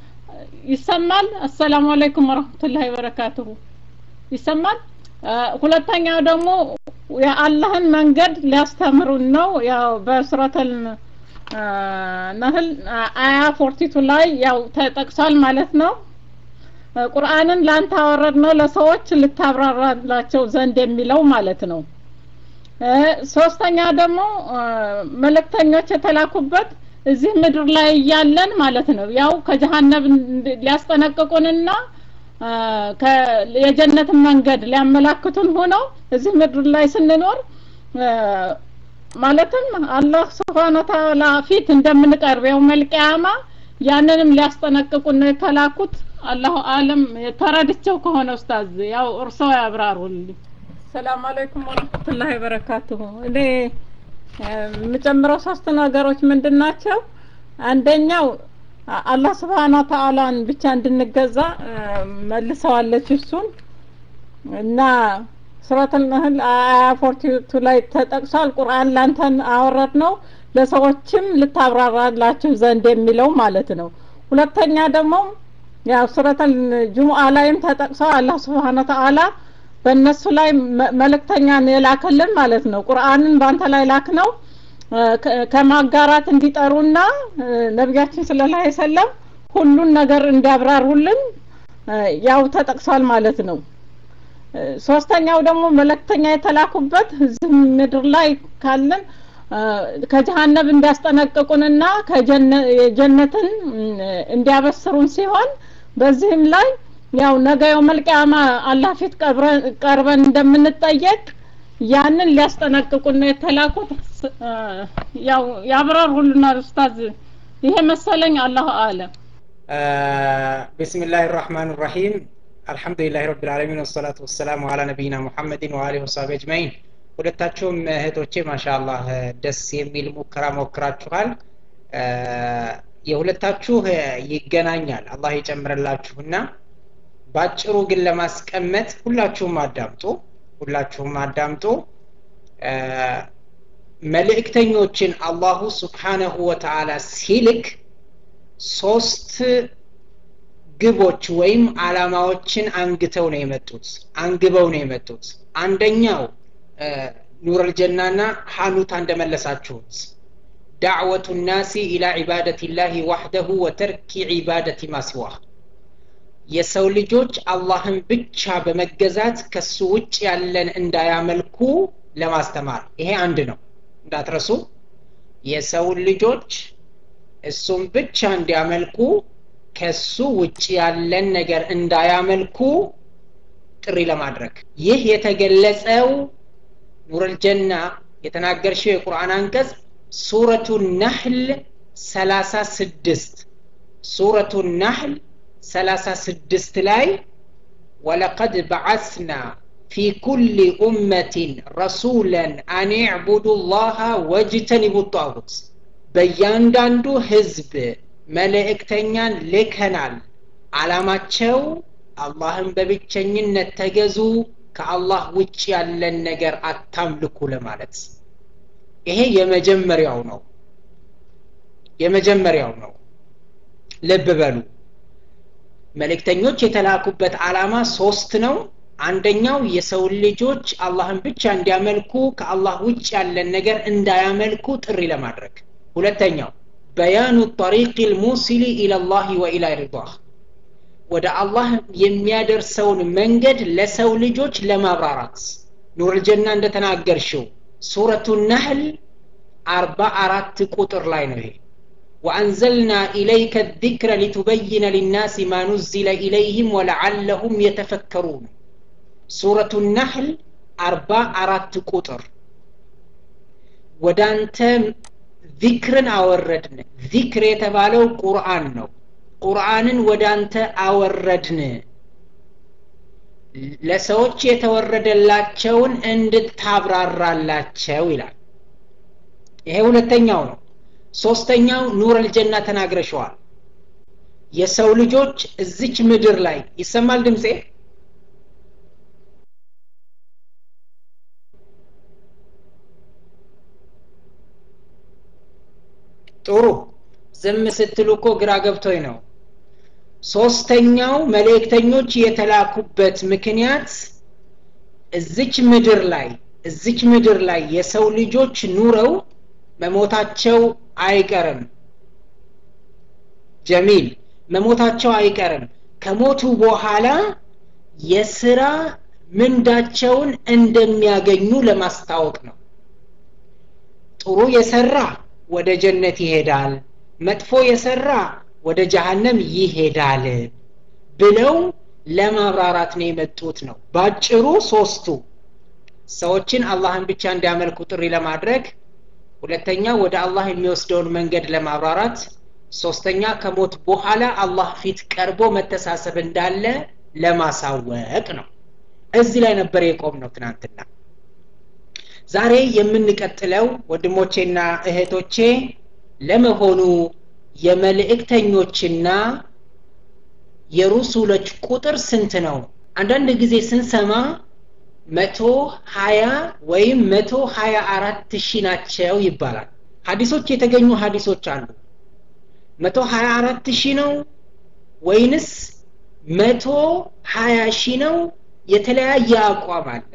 [SPEAKER 2] ይሰማል አሰላሙ አለይኩም ወረህመቱላሂ ወበረካቱሁ ይሰማል ሁለተኛው ደግሞ የአላህን መንገድ ሊያስተምሩን ነው ያው በሱረተል ነህል አያ ፎርቲቱ ላይ ያው ተጠቅሷል ማለት ነው ቁርአንን ላንተ አወረድ ነው ለሰዎች ልታብራራላቸው ዘንድ የሚለው ማለት ነው ሶስተኛ ደግሞ መልእክተኞች የተላኩበት እዚህ ምድር ላይ እያለን ማለት ነው ያው ከጀሃነብ ሊያስጠነቅቁንና የጀነትን መንገድ ሊያመላክቱን ሆነው እዚህ ምድር ላይ ስንኖር ማለትም አላህ ስብሓነ ተዓላ ፊት እንደምንቀርብ የው መልቅያማ ያንንም ሊያስጠነቅቁን ነው የተላኩት አላሁ አለም ተረድቸው ከሆነ ኡስታዝ ያው እርሶ ያብራሩልኝ ሰላም አለይኩም ወረህመቱላሂ ወበረካቱሁ እኔ የምጨምረው ሶስት ነገሮች ምንድን ናቸው አንደኛው አላህ ስብሓነ ተዓላን ብቻ እንድንገዛ መልሰዋለች እሱን እና ሱረቱል ነህል አያ ፎርቲቱ ላይ ተጠቅሷል ቁርአን ላንተን አወረድ ነው ለሰዎችም ልታብራራላችሁ ዘንድ የሚለው ማለት ነው ሁለተኛ ደግሞ ያው ሱረቱል ጁሙአ ላይም ተጠቅሷል አላህ ስብሓነ ተዓላ በእነሱ ላይ መልእክተኛን የላከልን ማለት ነው ቁርአንን በአንተ ላይ ላክ ነው ከማጋራት እንዲጠሩና ነቢያችን ሰለላሁ ዐለይሂ ወሰለም ሁሉን ነገር እንዲያብራሩልን ያው ተጠቅሷል ማለት ነው ሶስተኛው ደግሞ መልእክተኛ የተላኩበት እዚህ ምድር ላይ ካለን ከጀሃነብ እንዲያስጠነቅቁንና ከጀነትን እንዲያበስሩን ሲሆን በዚህም ላይ ያው ነገ የውመል ቂያማ አላህ ፊት ቀርበን እንደምንጠየቅ ያንን ሊያስጠነቅቁን ነው የተላኩት ያው ያብራሩልናል ኡስታዝ ይሄ መሰለኝ አላሁ አለም
[SPEAKER 1] ቢስሚላህ ራህማን ራሂም አልሐምዱሊላህ ረብ ልዓለሚን ወሰላቱ ወሰላሙ አላ ነቢይና ሙሐመድን ወአሊህ ወሳቢ አጅማኢን ሁለታችሁም እህቶቼ ማሻአላህ ደስ የሚል ሙከራ ሞክራችኋል የሁለታችሁ ይገናኛል አላህ ይጨምርላችሁና ባጭሩ ግን ለማስቀመጥ ሁላችሁም አዳምጡ ሁላችሁም አዳምጡ መልእክተኞችን አላሁ ስብሓነሁ ወተዓላ ሲልክ ሶስት ግቦች ወይም አላማዎችን አንግተው ነው የመጡት አንግበው ነው የመጡት አንደኛው ኑረል ጀናና ሐኑታ እንደመለሳችሁት ዳዕወቱ ናሲ ኢላ ዒባደት ላህ ዋሕደሁ ወተርኪ ዒባደት ማሲዋህ የሰው ልጆች አላህን ብቻ በመገዛት ከሱ ውጭ ያለን እንዳያመልኩ ለማስተማር ይሄ አንድ ነው እንዳትረሱ የሰው ልጆች እሱም ብቻ እንዲያመልኩ ከሱ ውጭ ያለን ነገር እንዳያመልኩ ጥሪ ለማድረግ ይህ የተገለጸው ኑረልጀና የተናገርሽው የቁርአን አንቀጽ ሱረቱ ነህል ሰላሳ ስድስት ሱረቱ ነህል ሰላሳ ስድስት ላይ ወለቀድ በዓስና ፊ ኩል ኡመትን ረሱለን አን ዕቡዱ ላሃ ወጅተኒቡ ጣጉት በእያንዳንዱ ህዝብ መልእክተኛን ልከናል አላማቸው አላህን በብቸኝነት ተገዙ ከአላህ ውጭ ያለን ነገር አታምልኩ ለማለት ይሄ የመጀመሪያው ነው የመጀመሪያው ነው ልብ በሉ መልእክተኞች የተላኩበት አላማ ሶስት ነው አንደኛው የሰው ልጆች አላህን ብቻ እንዲያመልኩ ከአላህ ውጭ ያለን ነገር እንዳያመልኩ ጥሪ ለማድረግ ሁለተኛው በያኑ ጠሪቅ ልሙሲሊ ኢለላህ ወኢላ ሪዳህ ወደ አላህ የሚያደርሰውን መንገድ ለሰው ልጆች ለማብራራት ኑርልጀና እንደተናገርሽው ሱረቱ ነህል አርባ አራት ቁጥር ላይ ነው ይሄ وأنزلنا إليك الذكر لتبين للناس ما نزل إليهم ولعلهم يتفكرون سورة النحل أربع أرات قطر ودانت ذكرا أوردن ذكر يتبالو قرآن نو قرآن ودانت أوردن ለሰዎች የተወረደላቸውን እንድታብራራላቸው ይላል ይሄ ሁለተኛው ነው ሶስተኛው ኑር አልጀና ተናግረሸዋል የሰው ልጆች እዚች ምድር ላይ ይሰማል ድምፄ ጥሩ ዝም ስትሉ እኮ ግራ ገብቶኝ ነው ሶስተኛው መልእክተኞች የተላኩበት ምክንያት እዚች ምድር ላይ እዚች ምድር ላይ የሰው ልጆች ኑረው መሞታቸው አይቀርም ጀሚል መሞታቸው አይቀርም ከሞቱ በኋላ የስራ ምንዳቸውን እንደሚያገኙ ለማስታወቅ ነው ጥሩ የሰራ ወደ ጀነት ይሄዳል መጥፎ የሰራ ወደ ጀሃነም ይሄዳል ብለው ለማብራራት ነው የመጡት ነው ባጭሩ ሶስቱ ሰዎችን አላህን ብቻ እንዲያመልኩ ጥሪ ለማድረግ ሁለተኛ ወደ አላህ የሚወስደውን መንገድ ለማብራራት ሶስተኛ ከሞት በኋላ አላህ ፊት ቀርቦ መተሳሰብ እንዳለ ለማሳወቅ ነው እዚህ ላይ ነበር የቆም ነው ትናንትና ዛሬ የምንቀጥለው ወንድሞቼና እህቶቼ ለመሆኑ የመልእክተኞችና የሩሱሎች ቁጥር ስንት ነው አንዳንድ ጊዜ ስንሰማ መቶ ሀያ ወይም መቶ ሀያ አራት ሺህ ናቸው ይባላል ሀዲሶች የተገኙ ሀዲሶች አሉ መቶ ሀያ አራት ሺህ ነው ወይንስ መቶ ሀያ ሺህ ነው የተለያየ አቋም አለ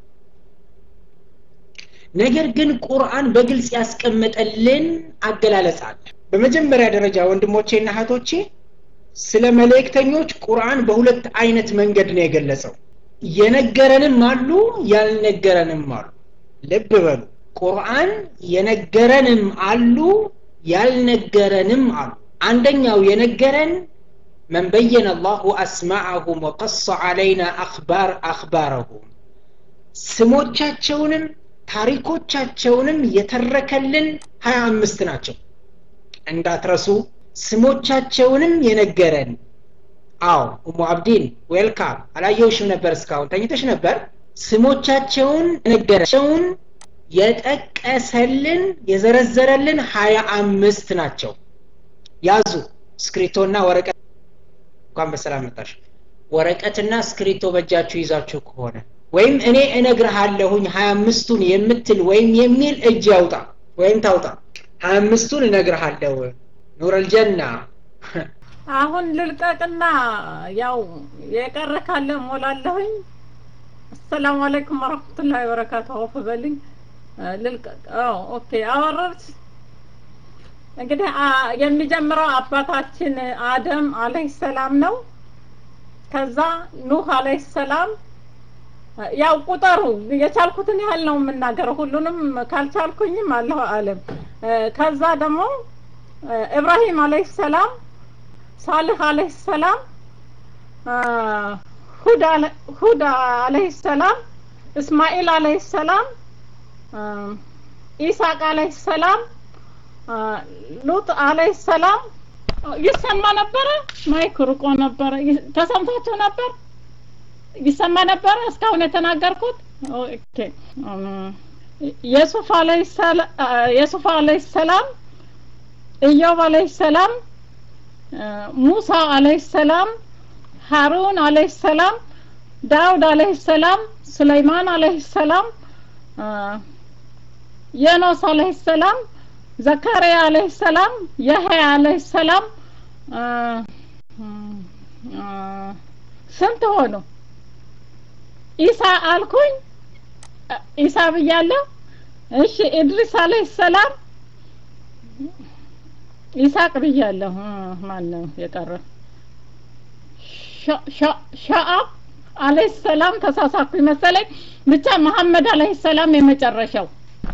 [SPEAKER 1] ነገር ግን ቁርአን በግልጽ ያስቀመጠልን አገላለጽ አለ በመጀመሪያ ደረጃ ወንድሞቼና እህቶቼ ስለ መልእክተኞች ቁርአን በሁለት አይነት መንገድ ነው የገለጸው የነገረንም አሉ ያልነገረንም አሉ ልብ በሉ ቁርአን የነገረንም አሉ ያልነገረንም አሉ አንደኛው የነገረን من بين الله أسماءهم وقص علينا أخبار أخبارهم ስሞቻቸውንም ታሪኮቻቸውንም የተረከልን ሀያ አምስት ናቸው እንዳትረሱ ስሞቻቸውንም የነገረን አዎ ኡሙ አብዲን ዌልካም አላየውሽም ነበር እስካሁን ተኝተሽ ነበር ስሞቻቸውን ነገራቸውን የጠቀሰልን የዘረዘረልን ሀያ አምስት ናቸው ያዙ ስክሪቶና ወረቀት እንኳን በሰላም መጣሽ ወረቀትና ስክሪቶ በእጃችሁ ይዛችሁ ከሆነ ወይም እኔ እነግርሃለሁኝ ሀያ አምስቱን የምትል ወይም የሚል እጅ ያውጣ ወይም ታውጣ ሀያ አምስቱን እነግርሃለሁ ኑረልጀና
[SPEAKER 2] አሁን ልልቀቅና ያው የቀረ ካለ ሞላለሁኝ አሰላሙ አለይኩም ወረህመቱላሂ ወበረካቱ አውፍ በልኝ ልልቀቅ ኦኬ አወረርት እንግዲህ የሚጀምረው አባታችን አደም አለህ ሰላም ነው ከዛ ኑህ አለይሂ ሰላም ያው ቁጠሩ የቻልኩትን ያህል ነው የምናገረው ሁሉንም ካልቻልኩኝም አለሁ አለም ከዛ ደግሞ ኢብራሂም አለይሂ ሰላም ሳልህ አለይሂ ሰላም ሁዳ አለይሂ ሰላም እስማኤል አለይሂ ሰላም ኢሳቅ አለይሂ ሰላም ሉጥ አለይሂ ሰላም ይሰማ ነበረ ማይክ ርቆ ነበረ ተሰምቷቸው ነበር ይሰማ ነበረ እስካሁን የተናገርኩት ኦኬ የሱፍ አለይሂ ሰላም የሱፍ አለይሂ ሰላም ኢዮብ አለይሂ ሰላም ሙሳ አለይሂ ሰላም ሃሩን አለይሂ ሰላም ዳውድ አለይሂ ሰላም ሱለይማን አለይሂ ሰላም የኖስ አለይሂ ሰላም ዘካሪያ አለይሂ ሰላም የህያ አለይሂ ሰላም ስንት ሆኑ ኢሳ አልኩኝ ኢሳ ብያለሁ እሺ ኢድሪስ አለይሂ ሰላም ኢሳቅ ብያለሁ ማን ነው የቀረ ሻአብ አለይሂ ሰላም ተሳሳኩኝ መሰለኝ ብቻ መሐመድ አለይሂ ሰላም የመጨረሻው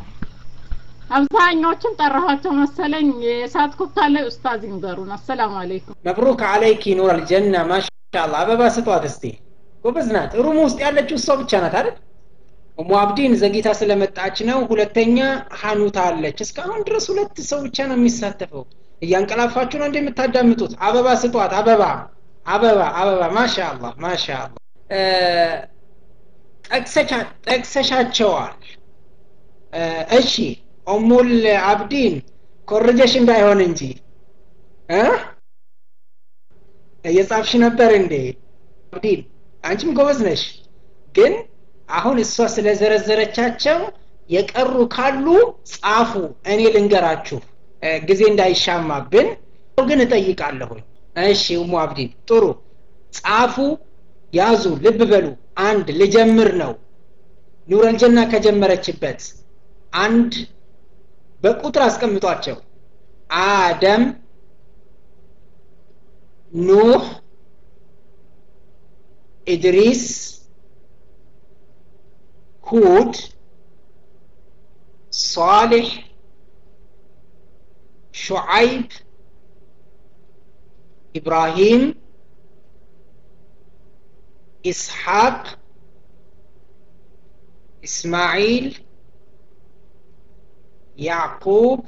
[SPEAKER 2] አብዛኛዎችን ጠራኋቸው መሰለኝ የሳትኩት ካለ ኡስታዝ ይንገሩን አሰላሙ አለይኩም
[SPEAKER 1] መብሩክ አለይኪ ኑር አልጀና ማሻአላ አበባ ስጧት እስቲ ጎበዝ ናት ሩም ውስጥ ያለችው እሷ ብቻ ናት አይደል ኡሙ አብዲን ዘግይታ ስለመጣች ነው ሁለተኛ ሀኑታ አለች እስካሁን ድረስ ሁለት ሰው ብቻ ነው የሚሳተፈው እያንቀላፋችሁ ነው እንደምታዳምጡት አበባ ስጧት አበባ አበባ አበባ ማሻአላ ማሻአላ ጠቅሰሻቸዋል እሺ ኡሙል አብዲን ኮርጀሽ እንዳይሆን እንጂ እየጻፍሽ ነበር እንዴ አብዲን አንቺም ጎበዝ ነሽ ግን አሁን እሷ ስለዘረዘረቻቸው የቀሩ ካሉ ጻፉ እኔ ልንገራችሁ ጊዜ እንዳይሻማብን ግን እጠይቃለሁኝ እሺ ኡሙ አብዲን ጥሩ ጻፉ ያዙ ልብ በሉ አንድ ልጀምር ነው ኑረልጀና ከጀመረችበት አንድ በቁጥር አስቀምጧቸው አደም ኑህ ኢድሪስ ሁድ صالح شعيب إبراهيم إسحاق إسماعيل يعقوب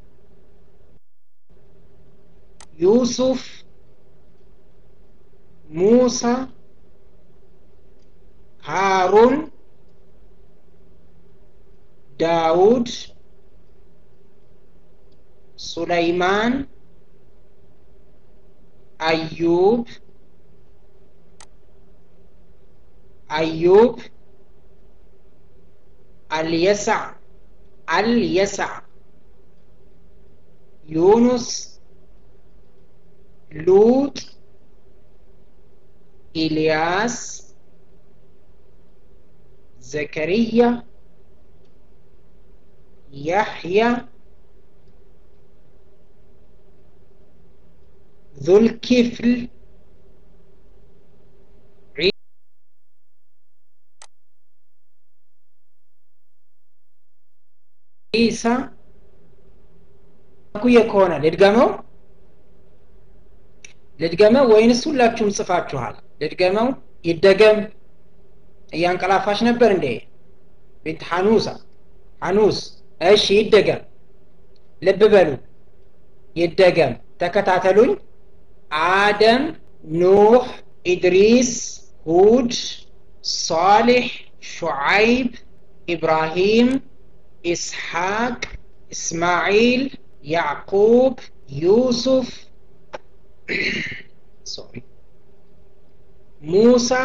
[SPEAKER 1] يوسف موسى هارون داود سليمان أيوب أيوب اليسع اليسع يونس لوط إلياس زكريا يحيى ذو الكفل ኢሳ ኩየ ከሆነ ልድገመው ልድገመው ወይንስ ሁላችሁም ጽፋችኋል ልድገመው ይደገም እያንቀላፋሽ ነበር እንዴ ቢንት ሐኑሳ ሐኑስ እሺ ይደገም ልብ በሉ ይደገም ተከታተሉኝ አደም ኑህ ኢድሪስ ሁድ صالح شعيب إبراهيم إسحاق إسماعيل يعقوب يوسف sorry موسى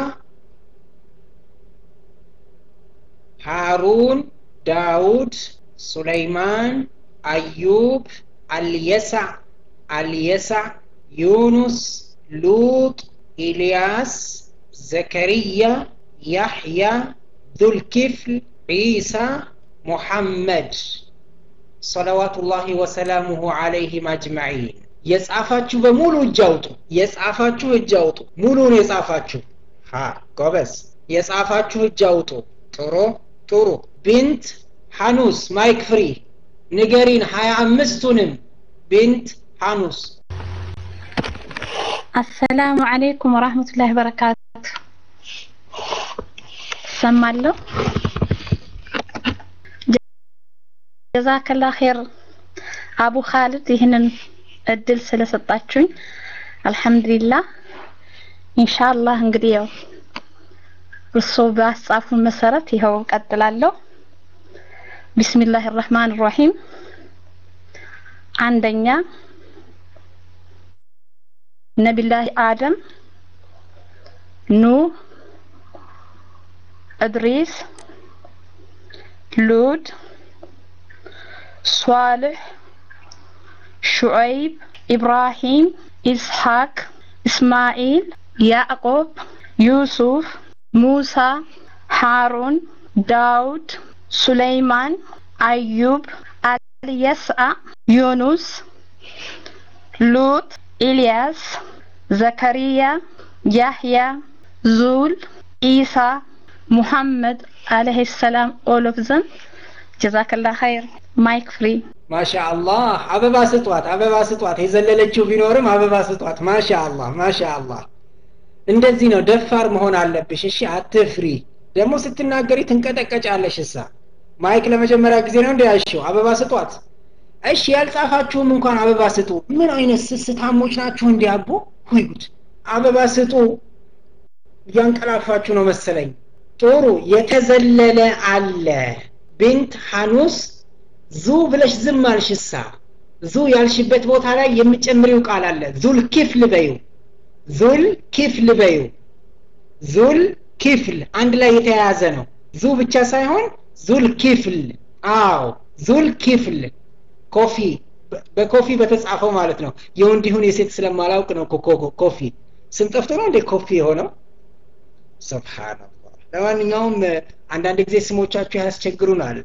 [SPEAKER 1] هارون داود سليمان أيوب اليسع اليسع يونس لوط إلياس زكريا يحيى ذو الكفل عيسى محمد صلوات الله وسلامه عليهم أجمعين የጻፋችሁ በሙሉ እጅ አውጡ የጻፋችሁ እጅ አውጡ ሙሉን የጻፋችሁ ሀ ጎበዝ የጻፋችሁ እጅ አውጡ ጥሩ ጥሩ ቢንት ሐኑስ ማይክ ፍሪ ንገሪን ሀያ አምስቱንም ቢንት ሐኑስ
[SPEAKER 3] አሰላሙ አለይኩም ወራህመቱላሂ ወበረካቱ ሰማለሁ ጀዛከላ ኸይር አቡ ኻልድ ይህንን እድል ስለሰጣችሁኝ አልহামዱሊላህ ኢንሻአላህ እንግዲህ ያው እርሶ ባስጻፉ መሰረት ይኸው ቀጥላለሁ ቢስሚላህ الرحمن الرحيم አንደኛ ነቢላህ አደም ኑህ እድሪስ ሉድ ሷልሕ ሹዐይብ ኢብራሂም ኢስሐቅ እስማኤል ያዕቆብ ዩሱፍ ሙሳ ሃሩን ዳውድ ሱለይማን አዩብ አልየስአ ዩኑስ ሉጥ ኢልያስ ዘከሪያ ያህያ ዙል ኢሳ ሙሐመድ አለይሂ ሰላም ኦል ኦፍ ዘም ጀዛከላ ኸይር ማይክ ፍሪ
[SPEAKER 1] ማሻአላህ አበባ ስጧት አበባ ስጧት የዘለለችው ቢኖርም አበባ ስጧት ማሻአላህ ማሻአላህ እንደዚህ ነው ደፋር መሆን አለብሽ እሺ አትፍሪ ደግሞ ስትናገሪ ትንቀጠቀጫለሽ እሳ ማይክ ለመጀመሪያ ጊዜ ነው እንዲያሽው አበባ ስጧት እሺ ያልጻፋችሁም እንኳን አበባ ስጡ ምን አይነት ስስታሞች ናችሁ እንዲያቦ ወይ ጉድ አበባ ስጡ እያንቀላፋችሁ ነው መሰለኝ ጥሩ የተዘለለ አለ ቢንት ሐኑስ ዙ ብለሽ ዝም አልሽሳ ዙ ያልሽበት ቦታ ላይ የምጨምሪው ቃል አለ ዙል ኪፍል በዩ ዙል ኪፍል በዩ ዙል ኪፍል አንድ ላይ የተያያዘ ነው ዙ ብቻ ሳይሆን ዙል ኪፍል አዎ ዙል ኪፍል ኮፊ በኮፊ በተጻፈው ማለት ነው የወንድ ይሁን የሴት ስለማላውቅ ነው ኮፊ ስም ጠፍቶ ነው እንዴ ኮፊ የሆነው ስብሓንላህ ለማንኛውም አንዳንድ ጊዜ ስሞቻችሁ ያስቸግሩናል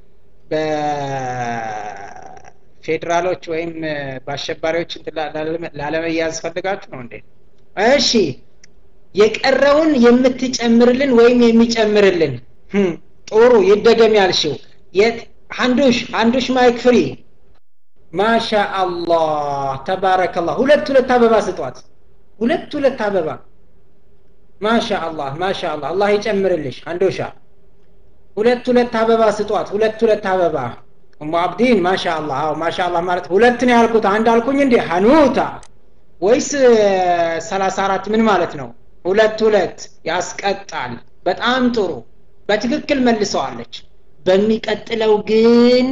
[SPEAKER 1] በፌዴራሎች ወይም በአሸባሪዎች ላለመያዝ ፈልጋችሁ ነው እንዴ እሺ የቀረውን የምትጨምርልን ወይም የሚጨምርልን ጥሩ ይደገም ያልሽው የት አንዱሽ አንዱሽ ማይክ ፍሪ ማሻ አላህ ተባረከላህ ሁለት ሁለት አበባ ስጧት ሁለት ሁለት አበባ ማሻ አላህ ማሻ አላህ አላህ ይጨምርልሽ አንዶሻ ሁለት ሁለት አበባ ስጧት ሁለት ሁለት አበባ እሙ አብዲን ማሻ አላህ አዎ ማሻ አላህ ማለት ሁለት ነው ያልኩት አንድ አልኩኝ እንዴ ሀኑታ ወይስ ሰላሳ አራት ምን ማለት ነው ሁለት ሁለት ያስቀጣል በጣም ጥሩ በትክክል መልሰዋለች በሚቀጥለው ግን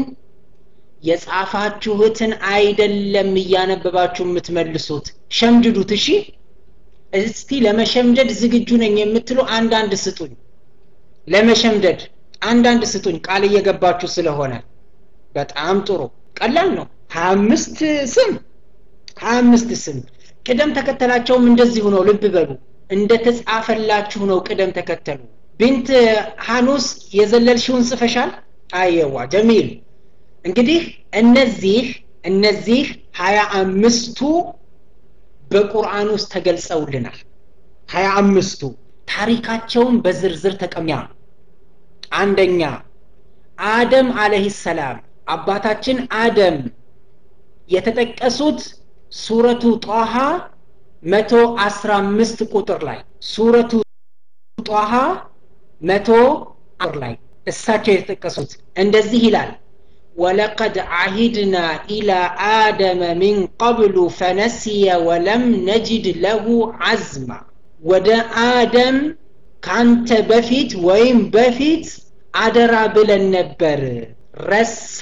[SPEAKER 1] የጻፋችሁትን አይደለም እያነበባችሁ የምትመልሱት ሸምድዱት እሺ እስቲ ለመሸምደድ ዝግጁ ነኝ የምትሉ አንዳንድ ስጡኝ ለመሸምደድ አንዳንድ ስጡኝ ቃል እየገባችሁ ስለሆነ በጣም ጥሩ ቀላል ነው ሀያ አምስት ስም ሀያ አምስት ስም ቅደም ተከተላቸውም እንደዚሁ ነው ልብ በሉ እንደተጻፈላችሁ ነው ቅደም ተከተሉ ቢንት ሐኑስ የዘለልሽውን ጽፈሻል አየዋ ጀሚል እንግዲህ እነዚህ እነዚህ ሀያ አምስቱ በቁርአን ውስጥ ተገልጸውልናል ሀያ አምስቱ ታሪካቸውን በዝርዝር ተቀሚያ አንደኛ አደም አለህ ሰላም አባታችን አደም የተጠቀሱት ሱረቱ ጧሃ መቶ አስራ አምስት ቁጥር ላይ ሱረቱ ጧሃ መቶ ቁጥር ላይ እሳቸው የተጠቀሱት እንደዚህ ይላል ولقد عهدنا إلى آدم من قبل فنسي ولم نجد له عزما ወደ አደም ካንተ በፊት ወይም በፊት አደራ ብለን ነበር ረሳ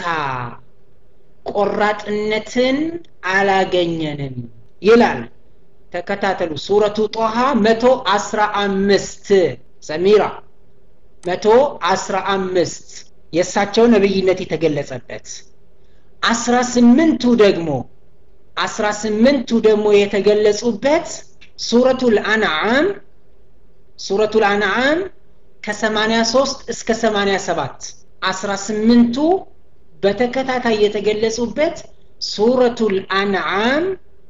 [SPEAKER 1] ቆራጥነትን አላገኘንም ይላል ተከታተሉ ሱረቱ ጦሃ መቶ አስራ አምስት ሰሚራ መቶ አስራ አምስት የእሳቸው ነብይነት የተገለጸበት አስራ ስምንቱ ደግሞ አስራ ስምንቱ ደግሞ የተገለጹበት ሱረቱል አንዓም ሱረቱል አንዓም ከ83 እስከ 87 አስራ ስምንቱ በተከታታይ የተገለጹበት ሱረቱል አንዓም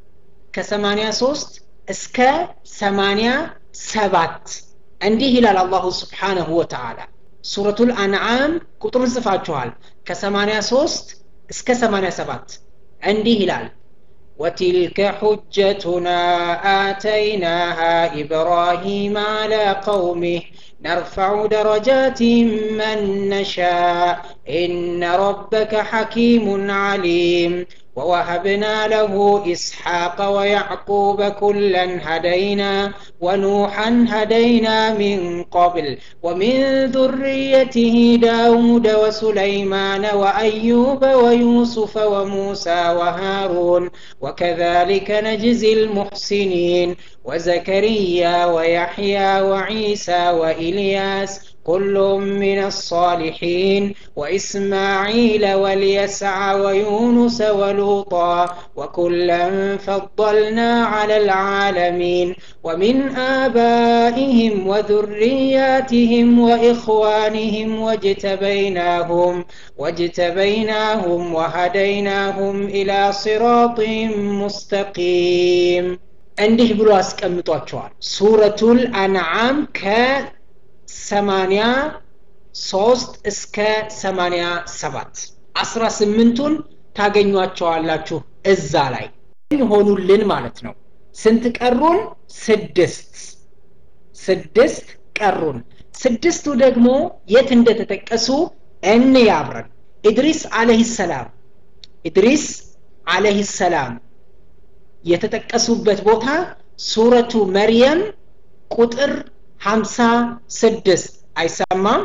[SPEAKER 1] ከሰማንያ ሶስት እስከ ሰማንያ ሰባት እንዲህ ይላል አላሁ ስብሓነሁ ወተዓላ ሱረቱል አንዓም ቁጥሩን ጽፋችኋል ከሰማንያ ሶስት እስከ ሰማንያ ሰባት እንዲህ ይላል وتلك حجتنا آتيناها إبراهيم على قومه نرفع درجات من نشاء إن ربك حكيم عليم ووهبنا له إسحاق ويعقوب كلا هدينا ونوحا هدينا من قبل ومن ذريته داود وسليمان وأيوب ويوسف وموسى وهارون وكذلك نجزي المحسنين وزكريا ويحيى وعيسى وإلياس كل من الصالحين وإسماعيل واليسع ويونس ولوطا وكلا فضلنا على العالمين ومن آبائهم وذرياتهم وإخوانهم واجتبيناهم واجتبيناهم وهديناهم إلى صراط مستقيم እንዲህ ብሎ አስቀምጧቸዋል ሱረቱል አንዓም ከሰማንያ ሶስት እስከ ሰማንያ ሰባት አስራ ስምንቱን ታገኟቸዋላችሁ እዛ ላይ ሆኑልን ማለት ነው ስንት ቀሩን ስድስት ስድስት ቀሩን ስድስቱ ደግሞ የት እንደተጠቀሱ እንያብረን ኢድሪስ አለህ ሰላም ኢድሪስ አለህ ሰላም የተጠቀሱበት ቦታ ሱረቱ መርየም ቁጥር ሀምሳ ስድስት አይሰማም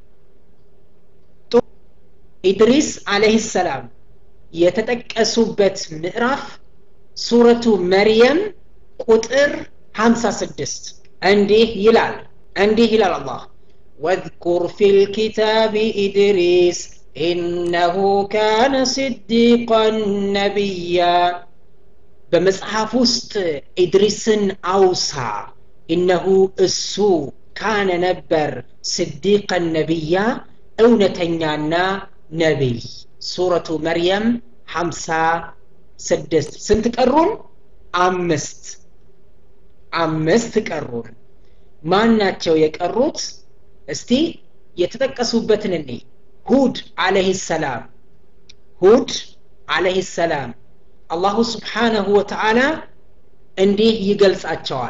[SPEAKER 1] ኢድሪስ አለህ ሰላም የተጠቀሱበት ምዕራፍ ሱረቱ መርየም ቁጥር 56 እንዲህ ይላል እንዲህ ይላል አላህ واذكر في الكتاب إدريس إنه كان صديقا نبيا በመጽሐፍ ውስጥ ኢድሪስን አውሳ ኢነሁ እሱ ካነ ነበር ስዲቀን ነቢያ እውነተኛና ነቢይ ሱረቱ መርየም ሀምሳ ስድስት ስንት ቀሩን አምስት አምስት ቀሩን ማን ናቸው የቀሩት እስቲ የተጠቀሱበትን እኔ ሁድ አለህ ሰላም ሁድ አለህ ሰላም አላሁ ስብሓነሁ ወተዓላ እንዲህ ይገልጻቸዋል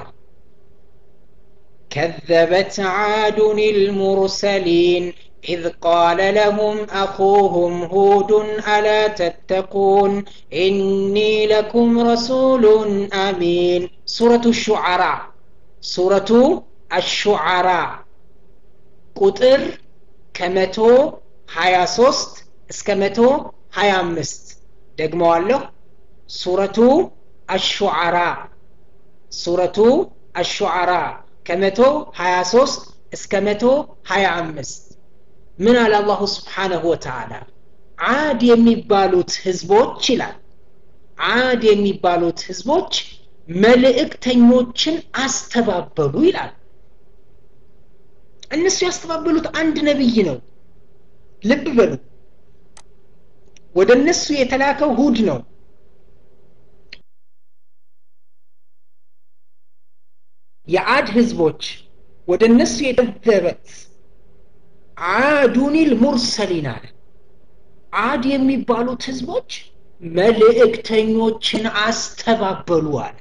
[SPEAKER 1] كذبت عاد المرسلين إذ قال لهم أخوهم هود ألا تتقون إني لكم رسول أمين سورة الشعراء سورة الشعراء قطر كمتو هيا صوست اسكمتو هيا مست دقموا ሱረቱ አሹዓራ ሱረቱ አሹዓራ ከመቶ 23 እስከ መቶ 25 ምን አለ አላሁ ስብሓነሁ ወተዓላ አድ የሚባሉት ህዝቦች ይላል አድ የሚባሉት ህዝቦች መልእክተኞችን አስተባበሉ ይላል እነሱ ያስተባበሉት አንድ ነብይ ነው ልብ በሉ ወደ እነሱ የተላከው ሁድ ነው የአድ ህዝቦች ወደ እነሱ የደበበት አዱኒል ሙርሰሊን አለ አድ የሚባሉት ህዝቦች መልእክተኞችን አስተባበሉ አለ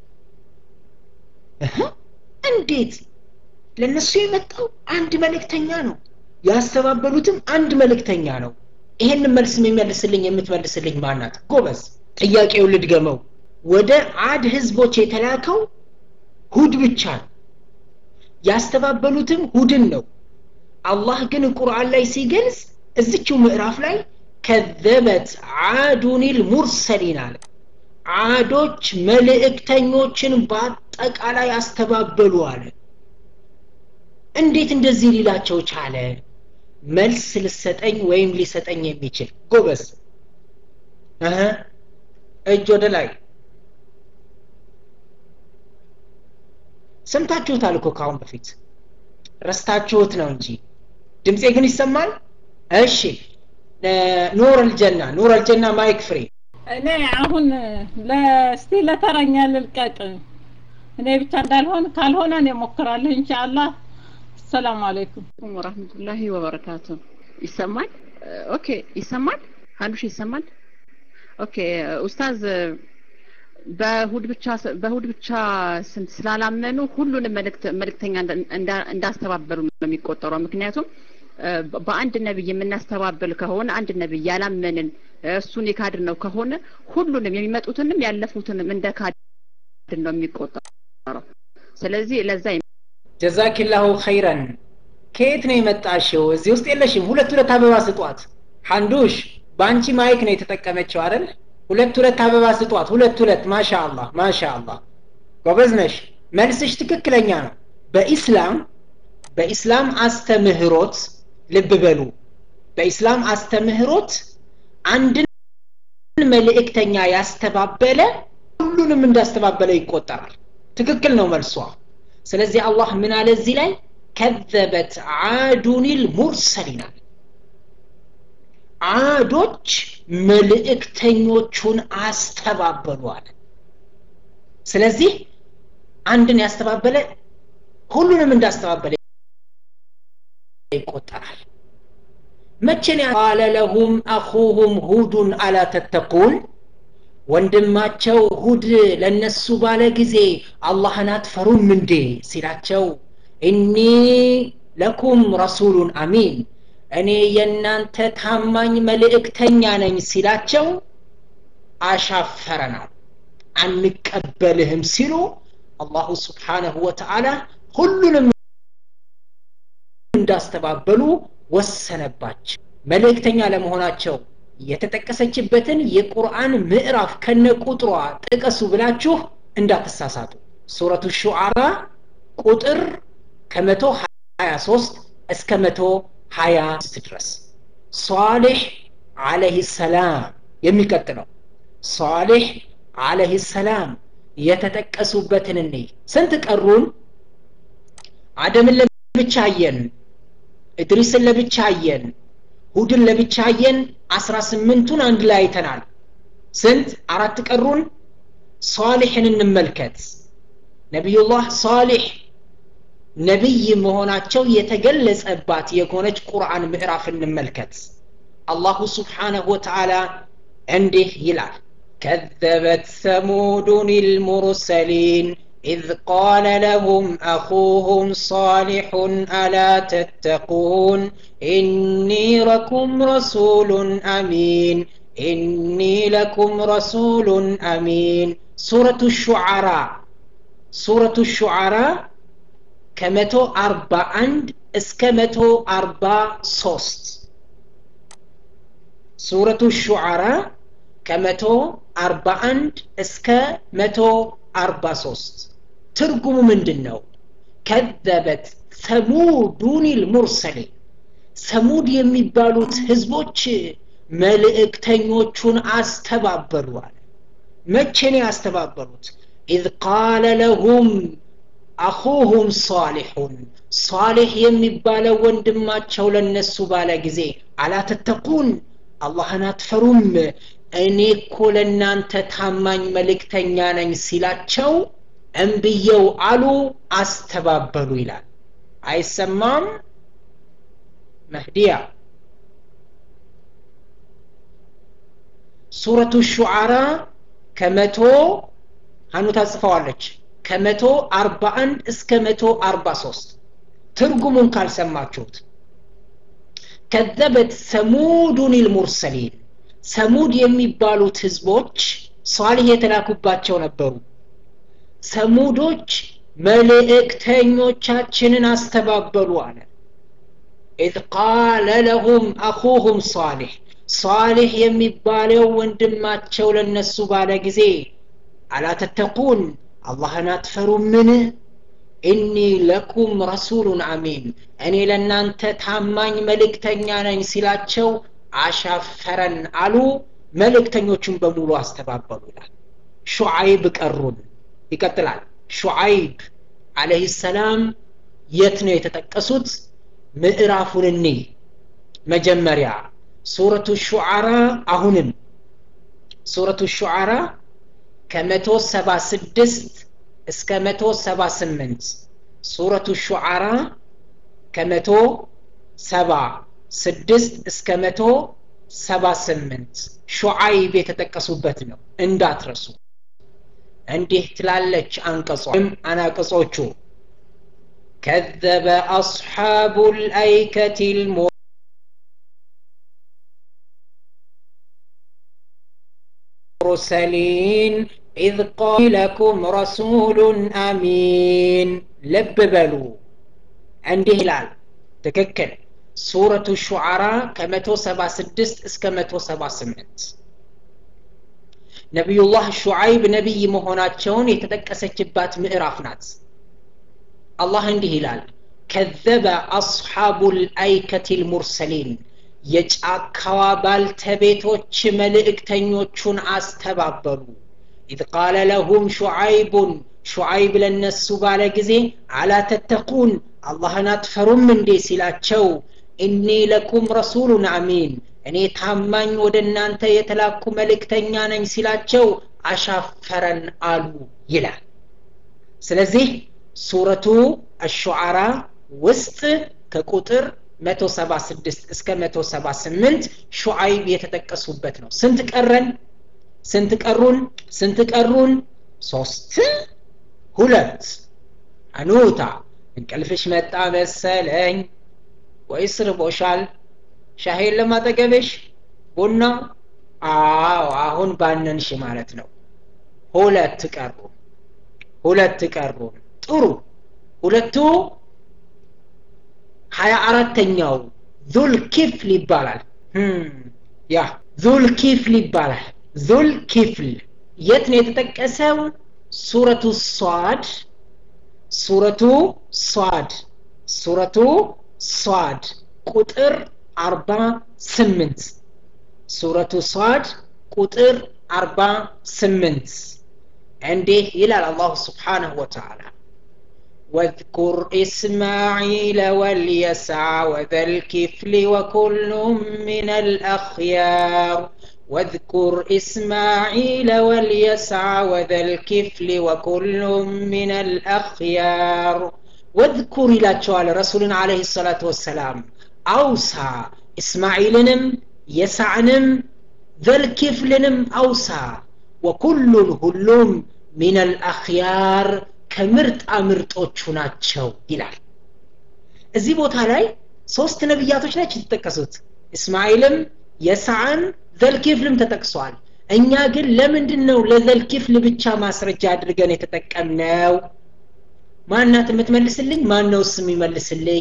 [SPEAKER 1] እንዴት ለእነሱ የመጣው አንድ መልእክተኛ ነው ያስተባበሉትም አንድ መልእክተኛ ነው ይሄንን መልስ የሚመልስልኝ የምትመልስልኝ ማናት ጎበዝ ጥያቄው ልድገመው ወደ አድ ህዝቦች የተላከው ሁድ ብቻ ነው ያስተባበሉትም ሁድን ነው አላህ ግን ቁርአን ላይ ሲገልጽ እዝችው ምዕራፍ ላይ ከዘበት አዱኒል ሙርሰሊን አለ አዶች መልእክተኞችን በአጠቃላይ አስተባበሉ አለ እንዴት እንደዚህ ሊላቸው ቻለ መልስ ልሰጠኝ ወይም ሊሰጠኝ የሚችል ጎበዝ እጅ ወደ ላይ ሰምታችሁታል እኮ ካሁን በፊት ረስታችሁት ነው እንጂ ድምፄ ግን ይሰማል እሺ ኑር አልጀና ኑር አልጀና ማይክ ፍሪ
[SPEAKER 2] እኔ አሁን ለስቲ ለተረኛ ልልቀቅ እኔ ብቻ እንዳልሆን ካልሆነ እኔ ሞክራለሁ ኢንሻአላህ ሰላም አለይኩም
[SPEAKER 4] ወራህመቱላሂ ወበረካቱ ይሰማል ኦኬ ይሰማል አንዱሽ ይሰማል ኦኬ ኡስታዝ በእሁድ ብቻ በእሁድ ብቻ ስንት ስላላመኑ ሁሉንም መልእክት መልእክተኛ እንዳስተባበሉ ነው የሚቆጠረው ምክንያቱም በአንድ ነብይ የምናስተባብል ከሆነ አንድ ነብይ ያላመንን እሱን የካድን ነው ከሆነ ሁሉንም የሚመጡትንም ያለፉትንም እንደ ካድን ነው የሚቆጠረው ስለዚህ ለዛ
[SPEAKER 1] ጀዛኪላሁ ኸይረን ከየት ነው የመጣሽው እዚህ ውስጥ የለሽም ሁለት ሁለት አበባ ስጧት ሐንዱሽ በአንቺ ማይክ ነው የተጠቀመችው አይደል ሁለት ሁለት አበባ ስጧት ሁለት ሁለት ማሻ አላህ ማሻ አላህ ጎበዝ ነሽ መልስሽ ትክክለኛ ነው በኢስላም በኢስላም አስተምህሮት ልብ በሉ በኢስላም አስተምህሮት አንድን መልእክተኛ ያስተባበለ ሁሉንም እንዳስተባበለ ይቆጠራል ትክክል ነው መልሷ ስለዚህ አላህ ምን አለ እዚህ ላይ ከዘበት አዱኒል ሙርሰሊናል አዶች መልእክተኞቹን አስተባበሉ አለ ስለዚህ አንድን ያስተባበለ ሁሉንም እንዳስተባበለ ይቆጠራል መቼን ቃለ ለሁም አኹሁም ሁዱን አላ ተተቁን ወንድማቸው ሁድ ለነሱ ባለ ጊዜ አላህን አትፈሩም እንዴ ሲላቸው እኒ ለኩም ረሱሉን አሚን እኔ የእናንተ ታማኝ መልእክተኛ ነኝ ሲላቸው አሻፈረናል አንቀበልህም ሲሉ አላሁ ስብሓነሁ ወተዓላ ሁሉንም እንዳስተባበሉ ወሰነባቸው መልእክተኛ ለመሆናቸው የተጠቀሰችበትን የቁርአን ምዕራፍ ከነ ቁጥሯ ጥቀሱ ብላችሁ እንዳትሳሳቱ ሱረቱ ሹዓራ ቁጥር ከመቶ ሀያ ሶስት እስከ መቶ ሀያ ድረስ ሷሌሕ አለህ ሰላም የሚቀጥለው ሷሌሕ አለህ ሰላም የተጠቀሱበትን እኔ ስንት ቀሩን አደምን ለብቻ አየን እድሪስን ለብቻ አየን ሁድን ለብቻ አየን አስራ ስምንቱን አንድ ላይ አይተናል ስንት አራት ቀሩን ሷሊሕን እንመልከት ነቢዩላህ ሷሊሕ ነቢይ መሆናቸው የተገለጸባት የሆነች ቁርአን ምዕራፍ እንመልከት አላሁ ስብሓነሁ ወተዓላ እንዲህ ይላል كذبت ثمود المرسلين إذ قال لهم أخوهم صالح ألا تتقون إني لكم رسول أمين إني لكم رسول أمين سورة الشعراء سورة الشعراء كمتو أربع عند اسكمتو أربع صوست سورة الشعراء كمتو أربع عند اسكمتو አርባ ሶስት ትርጉሙ ምንድን ነው ከዘበት ሰሙዱን ልሙርሰሊን ሰሙድ የሚባሉት ህዝቦች መልእክተኞቹን አስተባበሉ አለ መቼ ነው ያስተባበሉት ኢዝ ቃለ ለሁም አኹሁም ሳሊሑን ሳሌሕ የሚባለው ወንድማቸው ለነሱ ባለ ጊዜ አላተተቁን አላህን አትፈሩም እኔ እኮ ለእናንተ ታማኝ መልእክተኛ ነኝ ሲላቸው እምብየው አሉ አስተባበሉ ይላል አይሰማም መህዲያ ሱረቱ ሹዓራ ከመቶ ሀኑ ታጽፈዋለች ከመቶ አርባ አንድ እስከ መቶ አርባ ሶስት ትርጉሙን ካልሰማችሁት ከዘበት ሰሙዱን ልሙርሰሊን ሰሙድ የሚባሉት ህዝቦች ሷሊህ የተላኩባቸው ነበሩ ሰሙዶች መልእክተኞቻችንን አስተባበሉ አለ ኢዝ ቃለ ለሁም አኹሁም ሷሊህ ሷሊህ የሚባለው ወንድማቸው ለነሱ ባለ ጊዜ አላተተቁን አላህን አትፈሩምን ኢኒ ለኩም ረሱሉን አሚን እኔ ለእናንተ ታማኝ መልእክተኛ ነኝ ሲላቸው አሻፈረን አሉ መልእክተኞቹን በሙሉ አስተባበሉ ይላል ሹዓይብ ቀሩን ይቀጥላል ሹዓይብ አለህ ሰላም የት ነው የተጠቀሱት ምዕራፉን እኒ መጀመሪያ ሱረቱ ሹዓራ አሁንም ሱረቱ ሹዓራ ከመቶ ሰባ ስድስት እስከ መቶ ሰባ ስምንት ሱረቱ ሹዓራ ከመቶ ሰባ ስድስት እስከ መቶ ሰባ ስምንት ሹዓይብ የተጠቀሱበት ነው እንዳትረሱ እንዲህ ትላለች አንቀጾ ወይም አናቅጾቹ كذب أصحاب الأيكة الم المرسلين إذ قال لكم رسول أمين لب بلو عندي هلال تككل سورة الشعراء كمتو سبع سدست اسك متو سبع سمنت نبي الله شعيب نبي مهوناتشون يتدكسجبات مئراف نات الله عندي هلال كذب أصحاب الأيكة المرسلين የጫካዋ ባልተቤቶች መልእክተኞቹን አስተባበሉ ኢዝ ቃለ ለሁም ሹዓይቡን ሹዓይብ ለነሱ ባለ ጊዜ አላ ተተቁን አላህን አትፈሩም እንዴ ሲላቸው እኒ ለኩም ረሱሉን አሚን እኔ ታማኝ ወደ እናንተ የተላኩ መልእክተኛ ነኝ ሲላቸው አሻፈረን አሉ ይላል ስለዚህ ሱረቱ አሹዓራ ውስጥ ከቁጥር 176 እስከ 178 ሹዓይብ የተጠቀሱበት ነው ስንት ቀረን ስንት ቀሩን ስንት ቀሩን ሶስት ሁለት አኑታ እንቅልፍሽ መጣ መሰለኝ ወይስ ርቦሻል ሻሄን ለማጠገብሽ ቡና አዎ አሁን ባነንሽ ማለት ነው ሁለት ቀሩ ሁለት ቀሩ ጥሩ ሁለቱ ሀያ አራተኛው ዙል ኪፍል ይባላል ያ ዙል ኪፍል ይባላል ዙል ኪፍል የት ነው የተጠቀሰው ሱረቱ ሷድ ሱረቱ ሷድ ሱረቱ ሷድ ቁጥር አርባ ስምንት ሱረቱ ሷድ ቁጥር አርባ ስምንት እንዲህ ይላል አላሁ ስብሓንሁ ወተዓላ واذكر إسماعيل واليسع وذا الكفل وكل من الأخيار واذكر إسماعيل واليسع وذا الكفل وكل من الأخيار واذكر إلى تشوال رسول عليه الصلاة والسلام أوسى إسماعيلنم يسعنم ذا الكفلنم أوسى وكل هلوم من الأخيار ከምርጥ አምርጦቹ ናቸው ይላል እዚህ ቦታ ላይ ሶስት ነቢያቶች ናቸው የተጠቀሱት እስማኤልም የሳዕም ዘልኪፍልም ተጠቅሷል እኛ ግን ለምንድን ነው ለዘልኪፍል ብቻ ማስረጃ አድርገን የተጠቀምነው ማናት የምትመልስልኝ ማን ነው ስም ይመልስልኝ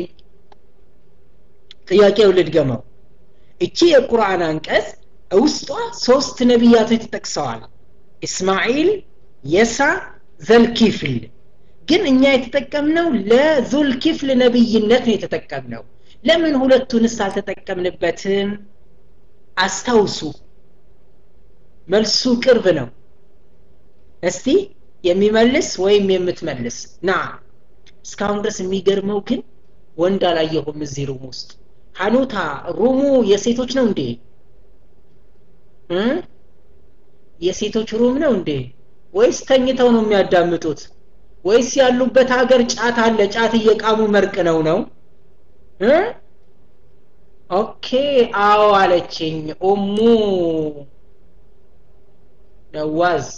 [SPEAKER 1] ጥያቄው ልድገመው እቺ የቁርአን አንቀጽ ውስጧ ሶስት ነቢያቶች ተጠቅሰዋል እስማኤል የሳ ዘልኪፍል ግን እኛ የተጠቀምነው ለዙልኪፍል ነብይነት ነው የተጠቀምነው ለምን ሁለቱንስ አልተጠቀምንበትም አስታውሱ መልሱ ቅርብ ነው እስቲ የሚመልስ ወይም የምትመልስ ና እስካሁን ድረስ የሚገርመው ግን ወንድ አላየሁም እዚህ ሩም ውስጥ ሀኑታ ሩሙ የሴቶች ነው እንዴ የሴቶች ሩም ነው እንዴ ወይስ ተኝተው ነው የሚያዳምጡት ወይስ ያሉበት ሀገር ጫት አለ ጫት እየቃሙ መርቅ ነው ነው ኦኬ አዎ አለችኝ ኡሙ ነዋዝ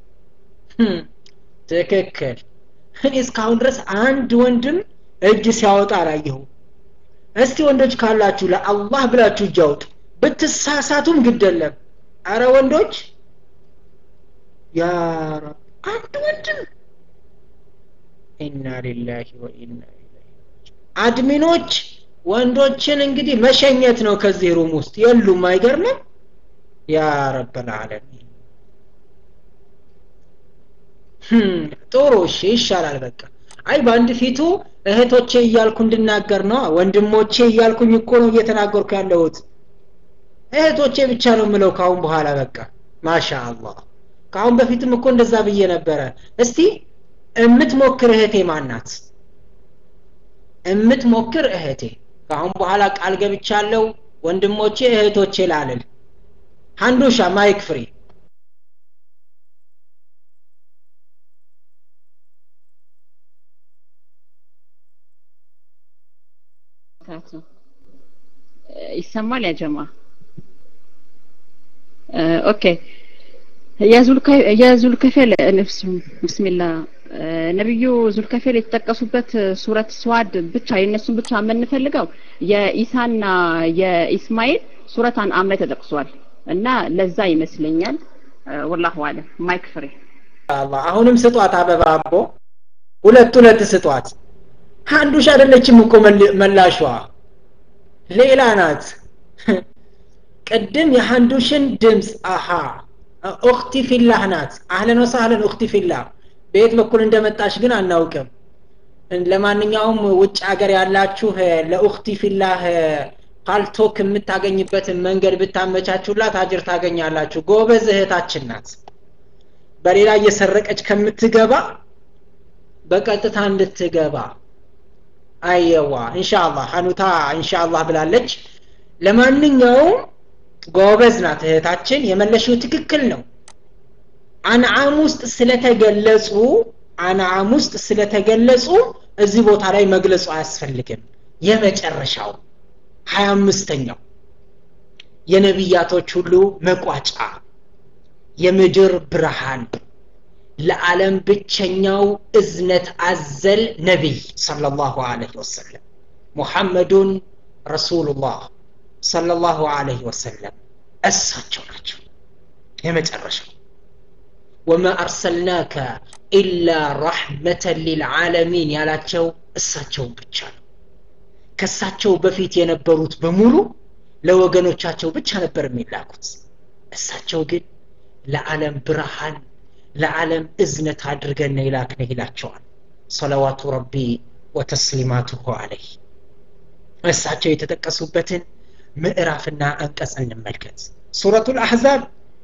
[SPEAKER 1] ትክክል እኔ እስካሁን ድረስ አንድ ወንድም እጅ ሲያወጣ አላየሁ እስቲ ወንዶች ካላችሁ ለአላህ ብላችሁ እጅ አውጡ ብትሳሳቱም ግደለም አረ ወንዶች ያ ረብ አንድ ወንድም ኢና ሊላሂ ወኢና አድሚኖች ወንዶችን እንግዲህ መሸኘት ነው ከዚህ ሩም ውስጥ የሉም አይገርምም ያ ረበል ዓለሚን ጥሩ እሺ ይሻላል በቃ አይ በአንድ ፊቱ እህቶቼ እያልኩ እንድናገር ነው ወንድሞቼ እያልኩኝ እኮ ነው እየተናገርኩ ያለሁት እህቶቼ ብቻ ነው ምለው ካሁን በኋላ በቃ ማሻ አላህ ከአሁን በፊትም እኮ እንደዛ ብዬ ነበረ እስቲ እምትሞክር እህቴ ማናት እምትሞክር እህቴ ከአሁን በኋላ ቃል ገብቻለሁ ወንድሞቼ እህቶቼ ላልል ሀንዱሻ ማይክ ፍሪ
[SPEAKER 4] ይሰማል ያጀማ ኦኬ የዙልከፌል ብስሚላ ነቢዩ ዙልከፌል የተጠቀሱበት ሱረት ስዋድ ብቻ የእነሱን ብቻ የምንፈልገው የኢሳና የኢስማኤል ሱረት አንዓም ላይ ተጠቅሷል እና ለዛ ይመስለኛል ወላሁ አለም ማይክ ፍሬ
[SPEAKER 1] አላህ አሁንም ስጧት አበባ አቦ ሁለት ሁለት ስጧት አንዱሽ አይደለችም እኮ መላሿ ሌላ ናት ቅድም የሀንዱሽን ድምፅ አሃ ኡክቲ ፊላህ ናት አህለን ወሳህለን ኡክቲ ፊላህ በየት በኩል እንደመጣች ግን አናውቅም ለማንኛውም ውጭ ሀገር ያላችሁ ለኡክቲ ፊላህ ፓልቶክ የምታገኝበትን መንገድ ብታመቻቹላት አጅር ታገኛላችሁ ጎበዝ እህታችን ናት በሌላ እየሰረቀች ከምትገባ በቀጥታ እንድትገባ አየዋ ኢንሻአላህ ሀኑታ ኢንሻአላህ ብላለች ለማንኛውም ጎበዝ ናት እህታችን የመለሽው ትክክል ነው አንዓም ውስጥ ስለተገለጹ አንዓም ውስጥ ስለተገለጹ እዚህ ቦታ ላይ መግለጹ አያስፈልግም የመጨረሻው ሀያ አምስተኛው የነቢያቶች ሁሉ መቋጫ የምድር ብርሃን ለዓለም ብቸኛው እዝነት አዘል ነቢይ ሰለላሁ ዐለይሂ ወሰለም ሙሐመዱን ረሱሉላህ ሰለላሁ ዐለይሂ ወሰለም እሳቸው ናቸው የመጨረሻው ወማ አርሰልናከ ኢላ ረሕመተን ሊልዓለሚን ያላቸው እሳቸውን ብቻ ነው ከእሳቸው በፊት የነበሩት በሙሉ ለወገኖቻቸው ብቻ ነበር የሚላኩት እሳቸው ግን ለዓለም ብርሃን ለዓለም እዝነት አድርገን ይላክነ ይላቸዋል ሰለዋቱ ረቢ ወተስሊማቱሁ አለይህ እሳቸው የተጠቀሱበትን ምዕራፍና አንቀጽ እንመልከት ሱረቱ ልአሕዛብ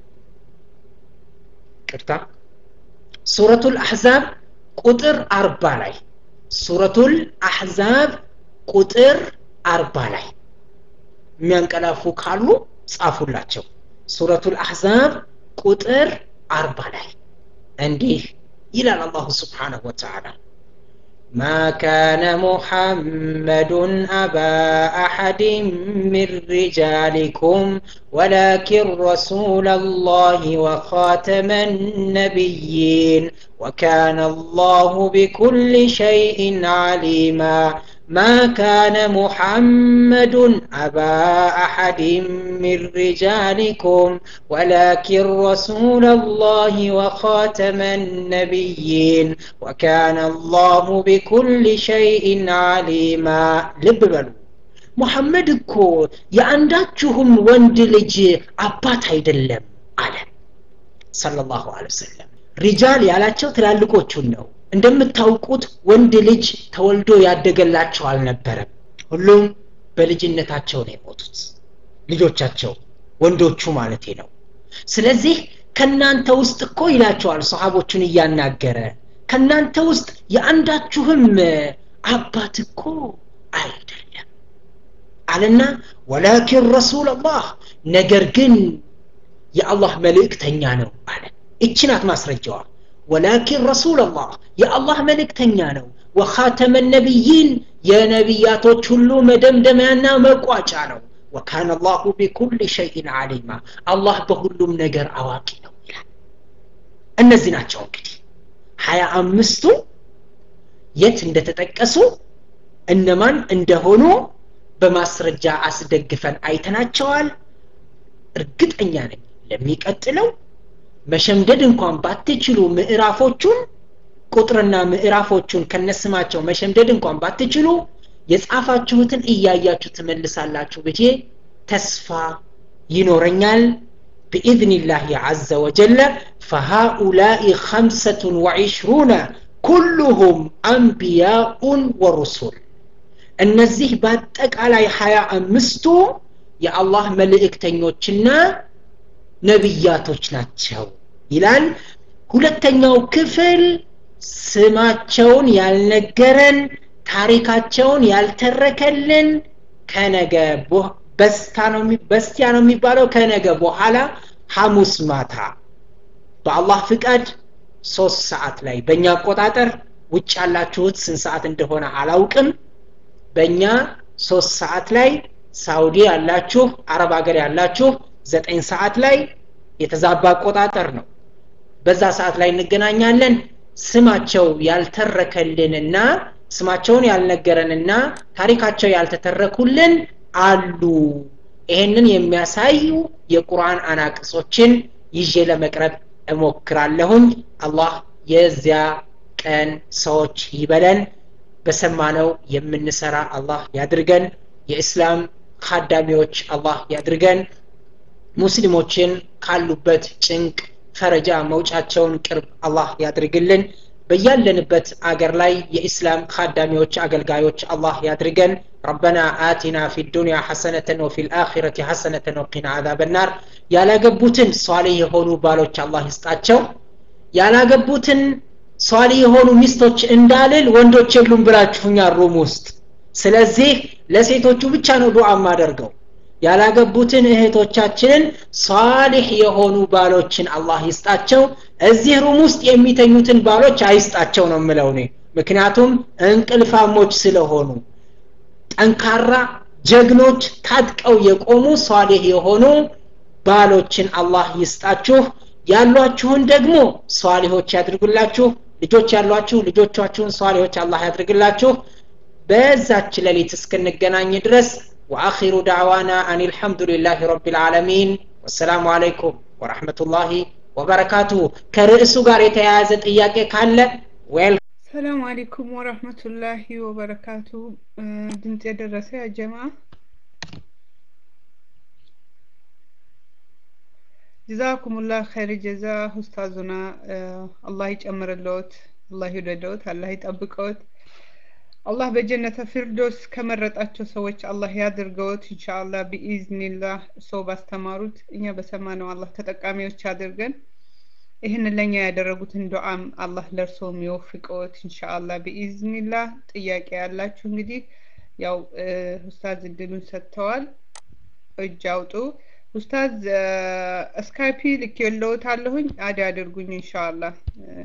[SPEAKER 1] ቅርታ ሱረቱ ልአሕዛብ ቁጥር አርባ ላይ ሱረቱል አሕዛብ ቁጥር አርባ ላይ የሚያንቀላፉ ካሉ ጻፉላቸው ሱረቱል አሕዛብ ቁጥር አርባ ላይ እንዲህ ይላል አላሁ ስብሓነሁ ወተዓላ ما كان محمد أبا أحد من رجالكم ولكن رسول الله وخاتم النبيين وكان الله بكل شيء عليما ما كان محمد أبا أحد من رجالكم ولكن رسول الله وخاتم النبيين وكان الله بكل شيء عليما لب بلو ሙሐመድ እኮ የአንዳችሁም ወንድ ልጅ አባት አይደለም አለ ሰለላሁ ዐለይሂ ወሰለም ሪጃል ያላቸው ትላልቆቹን ነው እንደምታውቁት ወንድ ልጅ ተወልዶ ያደገላቸው አልነበረም ሁሉም በልጅነታቸው ነው የሞቱት ልጆቻቸው ወንዶቹ ማለቴ ነው ስለዚህ ከናንተ ውስጥ እኮ ይላቸዋል ሰሃቦቹን እያናገረ ከናንተ ውስጥ የአንዳችሁም አባት እኮ አይደለም አለና ወላኪን ረሱል አላህ ነገር ግን የአላህ መልእክተኛ ነው አለ እቺ ናት ማስረጃዋ ወላኪን ረሱል አላህ የአላህ መልእክተኛ ነው ወኻተመ ነቢይን የነቢያቶች ሁሉ መደምደሚያና መቋጫ ነው ወካነ አላሁ ቢኩል ሸይን አሊማ አላህ በሁሉም ነገር አዋቂ ነው ይላል እነዚህ ናቸው እንግዲህ ሀያ አምስቱ የት እንደተጠቀሱ እነማን እንደሆኑ በማስረጃ አስደግፈን አይተናቸዋል እርግጠኛ ነኝ ለሚቀጥለው መሸምደድ እንኳን ባትችሉ ምዕራፎቹን ቁጥርና ምዕራፎቹን ከነስማቸው መሸምደድ እንኳን ባትችሉ የጻፋችሁትን እያያችሁ ትመልሳላችሁ ብዬ ተስፋ ይኖረኛል بإذن الله عز وجل فهؤلاء خمسة وعشرون كلهم أنبياء ورسل እነዚህ በአጠቃላይ ሀያ አምስቱ የአላህ መልእክተኞችና ነቢያቶች ናቸው ይላል ሁለተኛው ክፍል ስማቸውን ያልነገረን ታሪካቸውን ያልተረከልን ከነገ በስቲያ ነው የሚባለው ከነገ በኋላ ሐሙስ ማታ በአላህ ፍቃድ ሶስት ሰዓት ላይ በእኛ አቆጣጠር ውጭ ያላችሁት ስንት ሰዓት እንደሆነ አላውቅም በእኛ ሶስት ሰዓት ላይ ሳውዲ ያላችሁ አረብ ሀገር ያላችሁ ዘጠኝ ሰዓት ላይ የተዛባ አቆጣጠር ነው በዛ ሰዓት ላይ እንገናኛለን ስማቸው ያልተረከልንና ስማቸውን ያልነገረንና ታሪካቸው ያልተተረኩልን አሉ ይሄንን የሚያሳዩ የቁርአን አናቅጾችን ይዤ ለመቅረብ እሞክራለሁኝ አላህ የዚያ ቀን ሰዎች ይበለን በሰማነው የምንሰራ አላህ ያድርገን የእስላም ካዳሚዎች አላህ ያድርገን ሙስሊሞችን ካሉበት ጭንቅ ፈረጃ መውጫቸውን ቅርብ አላህ ያድርግልን በያለንበት አገር ላይ የኢስላም ካዳሚዎች አገልጋዮች አላህ ያድርገን ربنا آتنا في الدنيا حسنة وفي الآخرة حسنة وقنا عذاب النار ያላገቡትን ሷሊህ የሆኑ ባሎች አላህ ይስጣቸው ያላገቡትን ሷሊ የሆኑ ሚስቶች እንዳልል ወንዶች የሉም ብላችሁኛል ሩም ውስጥ ስለዚህ ለሴቶቹ ብቻ ነው ዱዓ ማደርገው ያላገቡትን እህቶቻችንን ሷሊህ የሆኑ ባሎችን አላህ ይስጣቸው እዚህ ሩም ውስጥ የሚተኙትን ባሎች አይስጣቸው ነው የምለው እኔ ምክንያቱም እንቅልፋሞች ስለሆኑ ጠንካራ ጀግኖች ታጥቀው የቆሙ ሷሊህ የሆኑ ባሎችን አላህ ይስጣችሁ ያሏችሁን ደግሞ ሷሊሆች ያድርጉላችሁ ልጆች ያሏችሁ ልጆቻችሁን ሷሊሆች አላህ ያድርግላችሁ በዛች ሌሊት እስክንገናኝ ድረስ وآخر دعوانا أن الحمد لله رب العالمين والسلام عليكم ورحمة الله وبركاته كرئيس قاري تيازت إياك كان ويل
[SPEAKER 5] ሰላም አለይኩም ወረህመቱላሂ ወበረካቱ ድምፅ የደረሰ ያ ጀማ ጀዛኩሙላህ ኸይር ጀዛ ኡስታዙና አላህ ይጨምርለዎት አላህ ይውደደዎት አላህ ይጠብቀዎት አላህ በጀነተ ፊርዶስ ከመረጣቸው ሰዎች አላህ ያድርገዎት ኢንሻአላህ ቢኢዝኒላህ ሰው ባስተማሩት እኛ በሰማነው አላህ ተጠቃሚዎች አድርገን ይህንን ለኛ ያደረጉትን ዱዓም አላህ ለእርሶም ይወፍቀዎት ኢንሻአላህ ቢኢዝኒላህ ጥያቄ ያላችሁ እንግዲህ ያው ኡስታዝ እድሉን ሰጥተዋል እጅ አውጡ ኡስታዝ ስካይፒ ልክ የለውታለሁኝ አድ አድርጉኝ ኢንሻአላህ